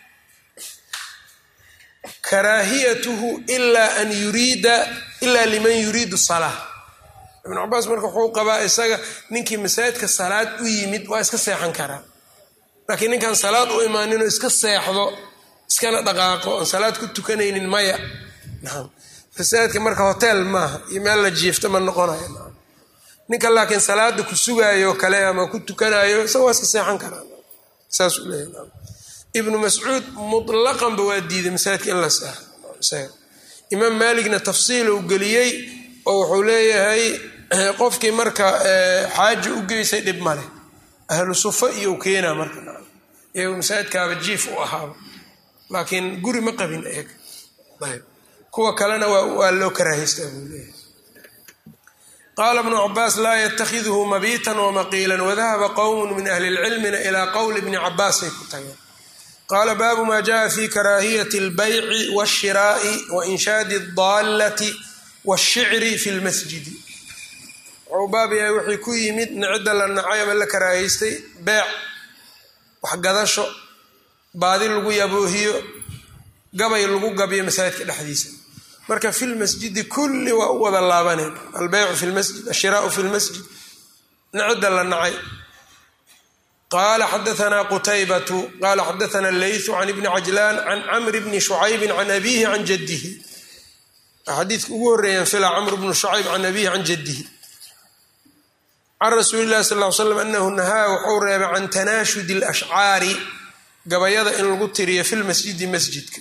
karaahiyatuhu ilaa an yuriida ilaa liman yuriidu salaa ibnu cabaas marka wuxuu qabaa isaga ninkii masaajidka salaad u yimid waa iska seexan karaa laakiin ninkaan salaad u imaaninoo iska seexdo iskana dhaqaaqo oon salaad ku tukanaynin maya naam masaajidka marka hotel maaha iyo meel la jiifto ma noqonayo naam ninka laakiin salaada ku sugaayo kale ama ku tukanayo isaga waa iska seexan karaa saasuu leeyahy naam ibnu mascuud mutlaqanba waa diiday masaajidka in la seexo isaga imaam maaligna tafsiil uu geliyey oo wuxuu leeyahay qofkii marka xaaji u geysay dhib male ahlu sufa iyo u keenaa marka iyagu masaajidkaaba jiif u ahaaba laakiin guri ma qabin iyaga ayb kuwa kalena waa loo karaahaystaa buu leeyahay qaala bnu cabaas laa yatakidhu mabiitan wamaqiilan wadahaba qowmu min ahli lcilmina ilaa qowli bni cabaasay ku tageen qaala baabu ma jaءa fi karaahiyati اlbayci wاshiraa'i wainshaadi اdaallati wاshicri fi lmasjidi wuxuu baab yahay wixii ku yimid nicida la nacay ama la karaahaystay beec waxgadasho baadi lagu yaboohiyo gabay lagu gabiyo masaajidka dhexdiisa marka fi lmasjidi kulli waa u wada laabaneen albeycu fi lmasjid ashiraau fi lmasjid nicida la nacay qala xadaana qutaybatu qala xadaana leytu can ibni cajlaan can camr bni shucaybi can abihi can jadihi xadiidka ugu horeeyaan fila camr bnu shucayb can abihi can jadihi can rasuuli lahi sal l slam anahu nahaa wuxuu reebay can tanaashudi alashcaari gabayada in lagu tiriyo fi lmasjidi masjidka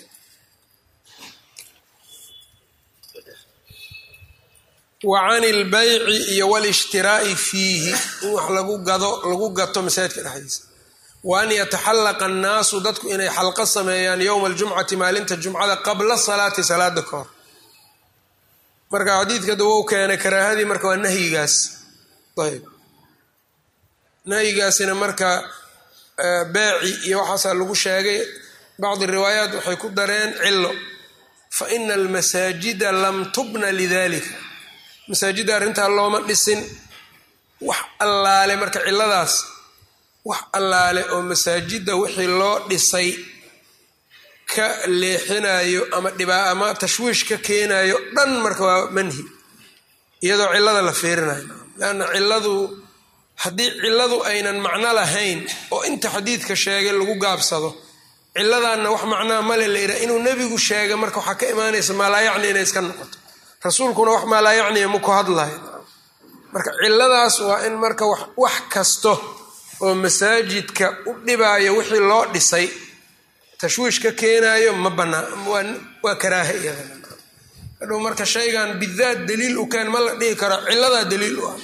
wa can ilbayci iyo walishtiraai fiihi in wax lagu gado lagu gato masaajidka dhexdiisa wa an yataxallaqa annaasu dadku inay xalqo sameeyaan yowma aljumcati maalinta jumcada qabla salaati salaada ka hor marka xadiidka dawou keenay karaahadii marka waa nahyigaas ayb nahyigaasina marka beeci iyo waxaasaa lagu sheegay bacdi riwaayaat waxay ku dareen cilo fa ina almasaajida lam tubna lidalika masaajidda arrintaa looma dhisin wax allaale marka ciladaas wax allaale oo masaajidda wixii loo dhisay ka leexinayo ama dhibaa ama tashwiish ka keenayo dhan marka waa manhi iyadoo cilada la fiirinayo leanna ciladu haddii ciladu aynan macno lahayn oo inta xadiidka sheegay lagu gaabsado ciladanna wax macnaa male la yidhaha inuu nebigu sheega marka waxaa ka imaanaysa maalaayacni inay iska noqoto rasuulkuna wax maalaayacniya maku hadlayo marka ciladaas waa in marka wax kasto oo masaajidka u dhibaayo wixii loo dhisay tashwiish ka keenayo ma banaa waa karaaha iyadana hadhow marka shaygan bidaat daliil u keen ma la dhihi karo ciladaa daliil u ah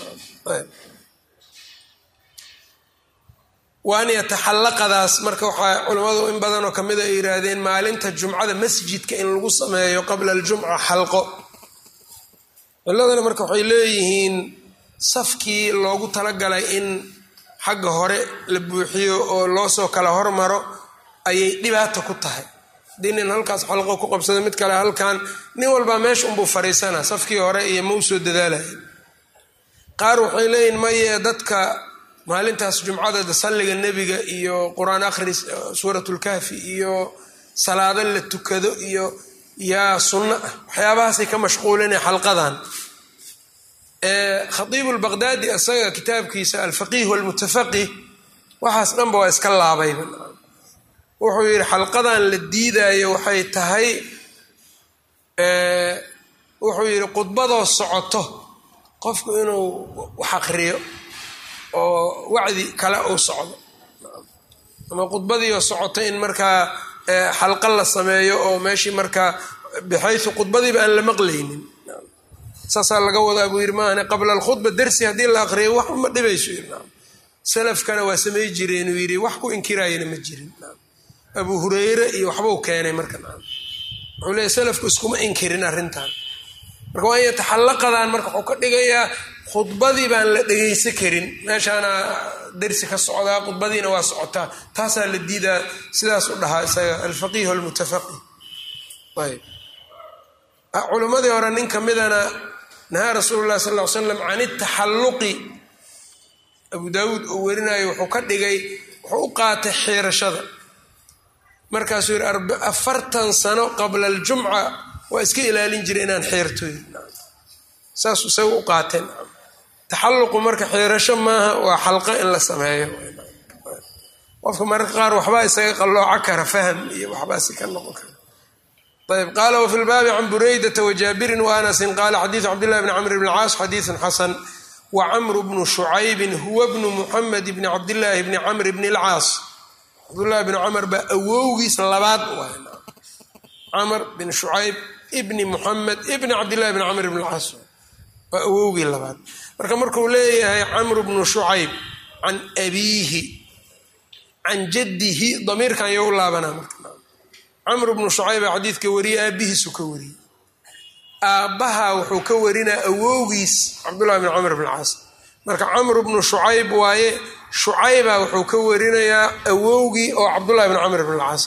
waan yataxallaqadaas marka waxaa culimmadu in badanoo kamid a ay yihaahdeen maalinta jumcada masjidka in lagu sameeyo qabla aljumca xalqo ciladana marka waxay leeyihiin safkii loogu talagalay in xagga hore la buuxiyo oo loo soo kala hormaro ayay dhibaata ku tahay haddii nin halkaas xalqo ku qabsada mid kale halkan nin walbaa meesha unbuu fariisanaa safkii hore iyo ma u soo dadaalaya qaar waxay leeyihin maye dadka maalintaas jumcada salliga nebiga iyo qur-aan akhris suuratlkahfi iyo salaado la tukado iyo yaa sunno ah waxyaabahaasay ka mashquulinaya xalqadan khatiibu lbaqdaadi isaga kitaabkiisa alfaqiih walmutafaqih waxaas dhanba waa iska laabayba wuxuu yidhi xalqadan la diidayo waxay tahay wuxuu yidhi khudbadoo socoto qofku inuu wax aqriyo oo wacdi kale uu socdo ama khudbadiioo socoto in markaa xalqa la sameeyo oo meeshii markaa bixaysu khudbadiiba aan la maqlaynin saasaa laga wadaa buu yidhi maahane qabla alkhudba dersi haddii la aqriyo wax ma dhibayso yidhi salafkana waa samey jireenuu yidhi wax ku inkiraayana ma jirin abu hureyre iyo waxbuu keenay marka wuxuu leeya salafku iskuma inkirin arrintan marka waa in yataxallaqadan marka wuxuu ka dhigayaa khudbadii baan la dhegaysan karin meeshaana dersi ka socdaa khudbadiina waa socotaa taasaa la diidaa sidaas u dhahaa isaga alfaqiih almutafaqih ayb culimmadii hore nin ka midana nahaa rasuulu llahi sal ll ly slam can itaxalluqi abu daawuud oo werinayo wuxuu ka dhigay wuxuu u qaatay xiirashada markaasuu yidhi afartan sano qabla aljumca waa iska ilaalin jiray inaan xiirtoy saasuu isaga u qaateen taxalluqu marka xiirasho maaha waa xalqo in la sameeyo qofka mararka qaar waxbaa isaga qallooca kara fahm iyo waxbaasi ka noqon kara ayb qaala wafi lbaabi can buraydata wajaabirin waanasin qaala xadiidu cabdillahi bni camr bn caas xadiidun xasan wa camru bnu shucaybin huwa bnu muxamed bni cabdillaahi bni camr bni lcaas cabdullahi bni camar baa awowgiis labaad camr bin shucayb ibni muxamed ibni cabdillahi bn camr bn lcaas waa awowgii labaad marka markuu leeyahay camr bnu shucayb can abiihi can jaddihi damiirkan yo u laabanaa marka camr bnu shucayba xadiidka wariyey aabihiisu ka wariyey aabbaha wuxuu ka warinaa awowgiis cabdullahi bn camr bn caas marka camr bnu shucayb waaye shucayba wuxuu ka warinayaa awowgii oo cabdullahi bn camr bn caas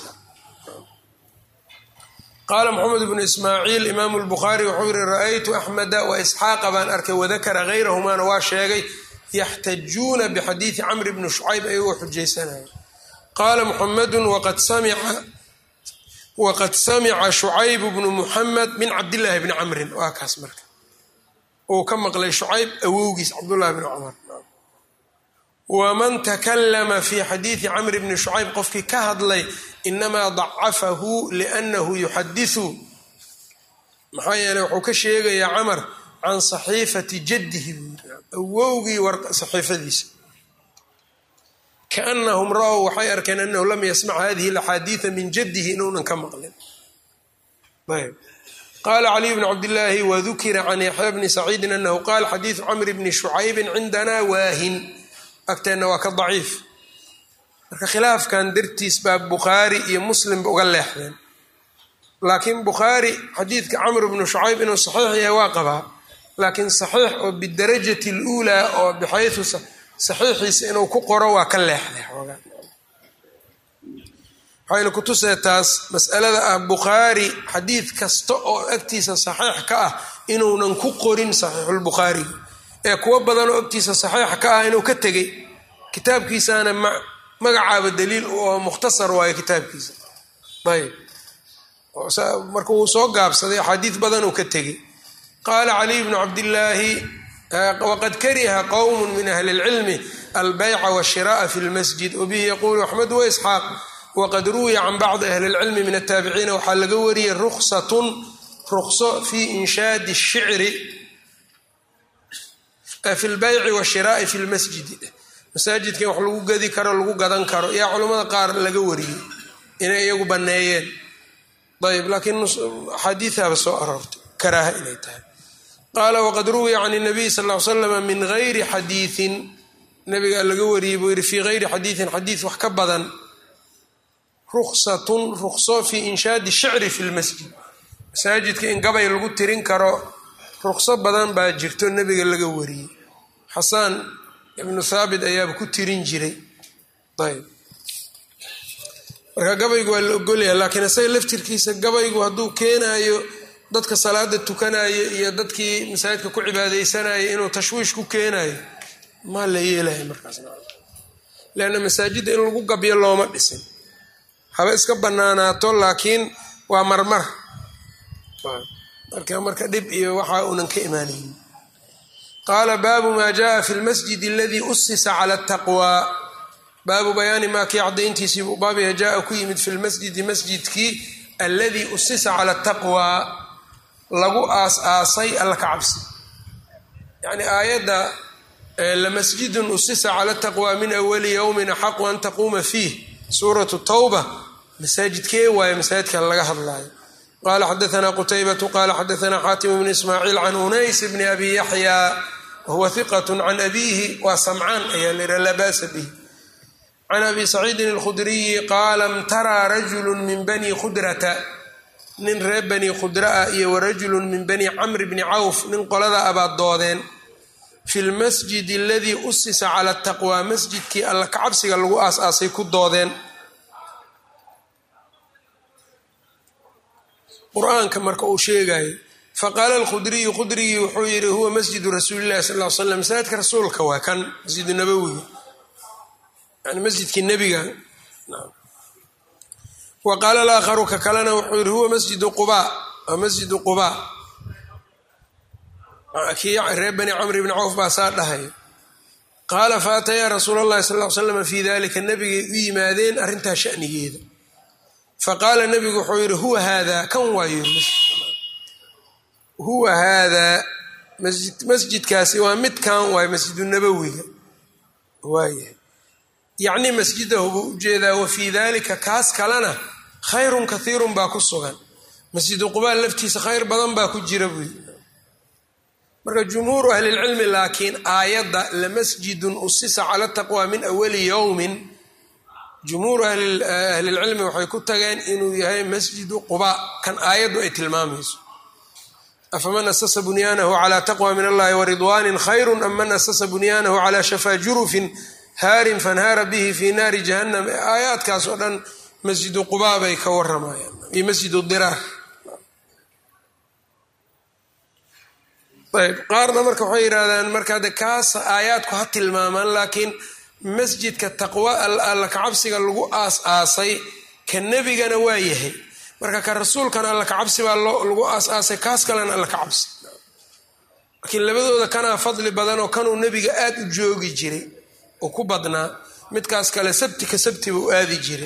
qaala moxamed bnu ismaaciil imaamu lbukhaari wuxuu yihi ra-aytu axmeda wa isxaaqa baan arkay wadakara hayrahumaana waa sheegay yaxtajuuna bixadiidi camr bni shucayb ayagoo xujaysanaya qaala muxamedu waqad samica shucayb bnu muxamed min cabdillaahi bni camrin waa kaas marka uu ka maqlay shucayb awowgiis cabdullahi bni cumar waman takalama fi xadiidi camr bni shucayb qofkii ka hadlay inamaa dacafahu liannahu yuxadisu maxaa yeeley wuxuu ka sheegayaa camar can saxiifati jaddihi buu yiri awowgii saxiifadiisa kaanahum ra-w waxay arkeen anahu lam yasmac hadihi alaxaadiida min jaddihi inuunan ka maqlin ayb qala caliy bn cabdillaahi wadukira can yaxya bni saciidin anahu qaal xadiidu camr bni shucaybin cindana waahin agteenna waa ka daciif marka khilaafkan dartiis baa bukhaari iyo muslimba uga leexdeen laakiin bukhaari xadiidka camr bnu shucayb inuu saxiix yahay waa qabaa laakiin saxiix oo bidarajati luulaa oo bixaysu saxiixiisa inuu ku qoro waa ka leexday xoogaa waxayna kutusee taas masalada ah bukhaari xadiid kasta oo agtiisa saxiix ka ah inuunan ku qorin saxiixulbukhaariga ee kuwo badanoo agtiisa saxiix ka ah inuu ka tegey kitaabkiisana magacaaba daliil oo mukhtasar waayo kitaabkiisa ayb marka wuu soo gaabsaday axaadiid badan uu ka tegey qaala caliy bnu cabdillaahi waqad kariha qowm min ahli اlcilmi albeyca washiraءa fi lmasjid wabihi yaqulu axmed waisxaaq waqad ruwiya can bacdi ahli اlcilmi min ataabiciina waxaa laga wariyey ruksatun rukso fi inshaadi الshicri fi lbeyci washiraai fi lmasjidi masaajidka in wax lagu gadi karo lagu gadan karo yaa culamada qaar laga wariyey inay iyagu baneeyeen ayb laakiin axaadiiaba soo aroortay karaaha inay tahay qaala waqad ruwiya can nabiy sal l slama min gayri xadiiin nabiga laga wariyey buu yihi fii gayri xadiiin xadiid wax ka badan ruksatun rukso fi inshaadi shicri fi lmasjid masaajidka in gabay lagu tirin karo rukso badan baa jirto nebiga laga wariyey xasaan ibnu thaabit ayaaba ku tirin jiray ayb marka gabaygu waa la ogolyaha laakiin isaga laftirkiisa gabaygu hadduu keenayo dadka salaada tukanayo iyo dadkii masaajidka ku cibaadeysanaya inuu tashwiish ku keenayo maa la yeelaya markaas leanna masaajidda in lagu gabyo looma dhisin haba iska banaanaato laakiin waa marmar marka marka dhib iyo waxa uunan ka imaanaynin qaala baabu maa jaءa fi lmasjid aladii usisa cala taqwa baabu bayaani maa kii cadayntiisii buu baabya jaa ku yimid fi lmasjidi masjidkii alladii usisa cala taqwa lagu aas-aasay alla ka cabsi yacni aayadda lamasjidun usisa cala taqwa min awali yowmin axaqu an taquuma fiih suuratu tawba masaajidkee waaye masaajidka laga hadlaayo qala xadaana qutaybatu qala xadaana xaatim bn ismaaciil can unays bni abi yaxya wahuwa hiqat can abiihi waa samcaan ayaa layiha laa baasa bih can abi saciidin alkhudriyi qaala mtaraa rajulu min bani khudrata nin reer bani khudraa iyo warajulu min bani camri bni cawf nin qolada abaad doodeen fi lmasjid aladii usisa cala taqwa masjidkii alla kacabsiga lagu aas-aasay ku doodeen qur-aanka marka uu sheegayo faqaala alkhudriyu khudrigii wuxuu yidhi huwa masjidu rasuuli llahi sal l slam masaajidka rasuulka waa kan masjidu nabowiga yani masjidkii nebiga wa qaala alaakharu ka kalena wuxuu yidhi huwa masjidu quba waa masjidu quba kii reer bani camr bni cawf baa saa dhahay qaala faatayaa rasuul allahi sal l slam fii dalika nabigay u yimaadeen arrintaa shanigeeda faqaala nabigu wuxuu yidhi huwa haadaa kan waayo huwa haadaa masjidkaasi waa midkan waayo masjidu nabowiga waayahay yacni masjidahu buu ujeedaa wa fii dalika kaas kalena khayrun kathiirun baa ku sugan masjidu qubaa laftiisa khayr badan baa ku jira buy marka jumhuuru ahlilcilmi laakiin aayadda lamasjidun usisa cala taqwa min awali yowmin jumhuuru ahlilcilmi waxay ku tageen inuu yahay masjidu quba kan aayaddu ay tilmaamayso afaman asasa bunyaanahu calaa taqwa min allahi waridwanin khayru am man asasa bunyaanahu calaa shafaa jurufin haarin fanhaara bihi fi naari jahannam aayaadkaas oo dhan masjidu quba bay ka waramayaan iyo masjidu diraar ayb qaarna marka waxay yidhahdaan marka de kaas aayaadku ha tilmaamaan laakiin masjidka taqwa alla kacabsiga lagu aas-aasay ka nebigana waa yahay marka ka rasuulkana alla kacabsi baa lagu aas-aasay kaas kalena alla kacabsi laakiin labadooda kanaa fadli badan oo kanuu nebiga aada u joogi jiray oo ku badnaa midkaas kale sabti ka sabti buu aadi jiray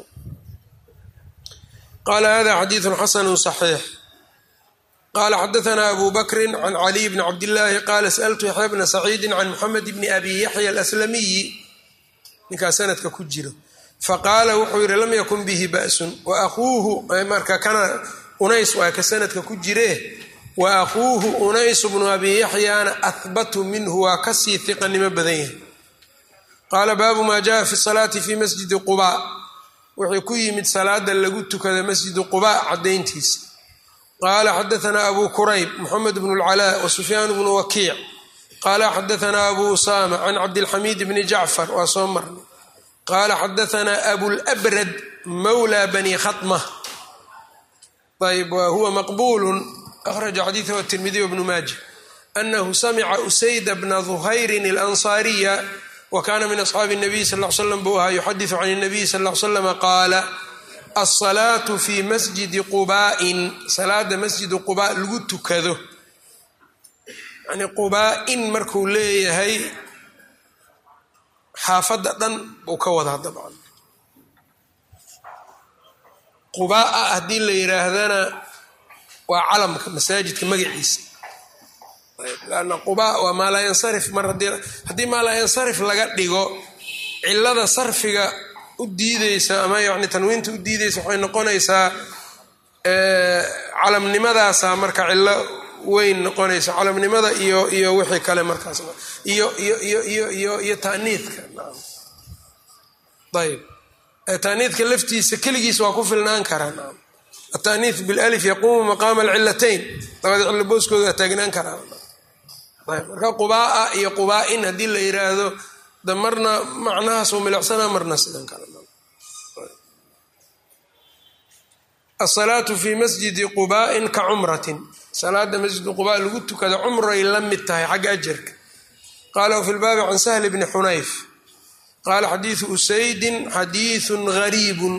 qaala hada xadiidu xasanu صaxiix qala xadaثna abu bakri can caliy bni cabdillaahi qaala sأltu yaxya bna saciidi can muxamed bni abi yaxya alaslamiyi ninkaas sanadka ku jiro faqaala wuxuu yihi lam yakun bihi ba'sun wa akuuhu marka kana unays waa ka sanadka ku jire wa akuuhu unays bnu abi yaxyaana ahbatu minhu waa kasii hiqanimo badan yahay qaala baabu ma jaءa fi salaati fi masjidi quba wuxuu ku yimid salaada lagu tukada masjidi quba cadayntiisa qaala xadaثna abu kurayb mxamed bn اlcalaa wasufyaan bnu wakiic qaala xadaثna abu usama can cabdilxamiid bni jacfar waa soo marnay qaala xadaثna abulbrad mawla bani khaطma ayb wa huwa maqbul akhraja xadiiثhu atirmidiy bnu maaja anahu samca usayda bna duhayrin اlanصaariya wa kana min asxaabi الnabiy sal ll slam buu ahaa yuxadiثu can الnabiy sal ll slm qaala alsalaatu fi masjidi qubaain salaada masjidi qubaa lagu tukado yani qubaa-in markuu leeyahay xaafadda dhan buu ka wadaa dabcan qubaa-a haddii la yidhaahdana waa calamka masaajidka magaciisa lanna qubaa waa maalaa yansarif mar haddii maalaa yansarif laga dhigo cilada sarfiga u diideysa ama yani tanwiinta u diideysa waxay noqonaysaa calamnimadaasa marka cilo weyn noqonaysa calamnimada iyo iyo wixii kale markaas iyo iyo iyo iyo iyo iyo taaniidka ayb taaniidka laftiisa keligiis waa ku filnaan karaa naam ataaniid bilif yaquumu maqaama alcilatayn labada cillo booskooda waa taagnaan karaa ayb marka qubaa-a iyo qubaa-in haddii la yiraahdo da marna macnahaas uu milicsana marna sidan kale asalaatu fi masjidi qubaain ka cumratin salaada masjidi qubaa lagu tukada cumray la mid tahay xagga ajarka qaala fi lbaabi can sahli bni xunayf qaala xadiidu usaydin xadiiثun gariibun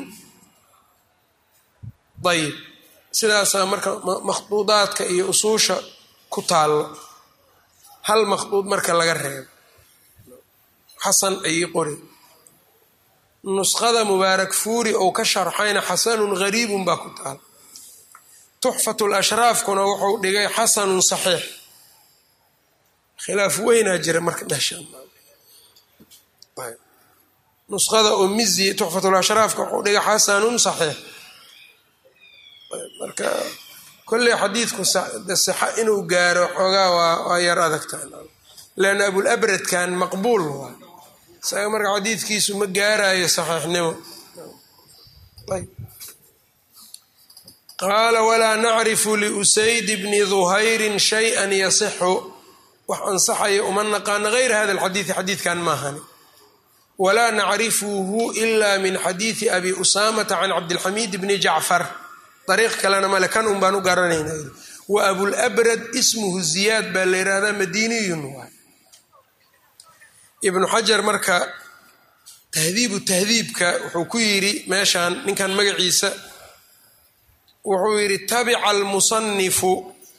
ayib sidaasaa marka makhduudaadka iyo usuusha ku taallo hal makhduud marka laga reebo xasan ayay qori nusqada mubaarak fuuri ou ka sharxayna xasanun gariibun baa ku taal tuxfat lashraafkuna wuxuu dhigay xasanun saxiix khilaaf weynaa jira marka dheshanusqada oo mizi tuxfatulashraafka wuxuu dhigay xasanun saxiix marka kolley xadiidku sixa inuu gaaro xoogaa waa yar adagtaa leanna abulabradkan maqbuul waa isaga marka xadiidkiisu ma gaarayo saxiixnimo qaala walaa nacrifu liusayd bni duhayrin shay-an yasixu wax ansaxaya uma naqaano gayra hada alxadiidi xadiidkan maahani walaa nacrifuhu ila min xadiidi abi usaamata can cabdilxamiid bni jacfar dariiq kalena male kan un baan u garanayna wa abulabrad ismuhu ziyaad baa la yihahdaa madiniyun waay ibnu xajar marka tahdiibu tahdiibka wuxuu ku yidhi meeshan ninkan magaciisa wuxuu yidhi tabica almusanifu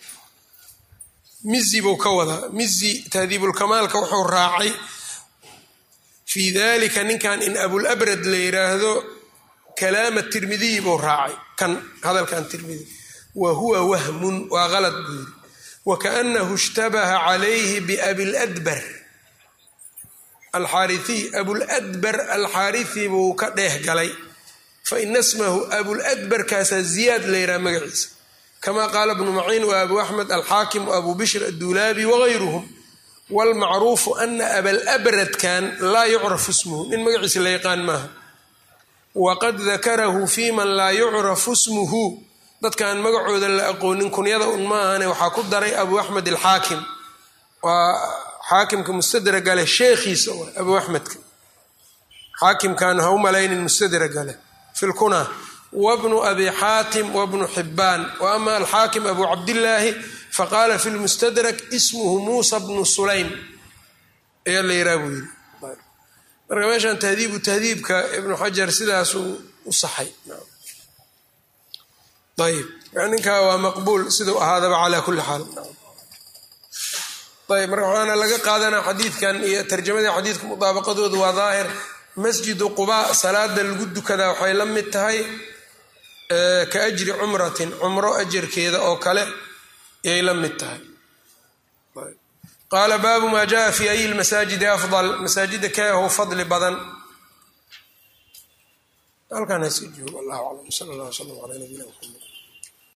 mizi buu ka wadaa mizi tahdiibulkamaalka wuxuu raacay fii dalika ninkan in abulabrad la yiraahdo kalaama tirmidiyi buu raacay kan hadalkan tirmidi wa huwa wahmun waa qalad buu yidhi wa kaanahu ishtabaha calayhi biabiladbar alxaariiy abuladbar alxaariثi buu ka dheeh galay faina smahu abuladbarkaasaa ziyaad la yidhaha magaciisa kama qaala bnu maciin wa abu axmed alxaakim wa abu bishr adduulaabi wagayruhum wlmacruufu ana abalabradkan laa yucrafu ismuhu nin magaciisa la yaqaan maaha waqad dakarahu fi man laa yucrafu smuhu dadkaan magacooda la aqoonin kunyada un maahane waxaa ku daray abu axmed alxaakim waa xaakimka mustadragale sheekhiisa abu axmedka xaakimkan ha u malaynin mustadragale fi lkuna wbnu abi xaatim wbnu xibaan wa ama alxaakim abu cabdillaahi faqaala fi lmustadrak ismuhu muusa bnu sulaym ayaa la yiraa buu yidhi marka meeshan tahdiibu tahdiibka ibnu xajar sidaasuu u saxay ayb ninkaa waa maqbuul siduu ahaadaba calaa kulli xaal ayb marka waxaana laga qaadanaa xadiidkan iyo tarjamadii xadiidka mudaabaqadoodu waa daahir masjidu qubaa salaada lagu dukadaa waxay la mid tahay ka ajri cumratin cumro ajarkeeda oo kale yay la mid tahay qaala baabu maa jaa fi ay lmasaajidi afdal masaajida keehu fadli badan halkaan hasi joogo allahu aclam sal allah wslam ala nabiyina mxamed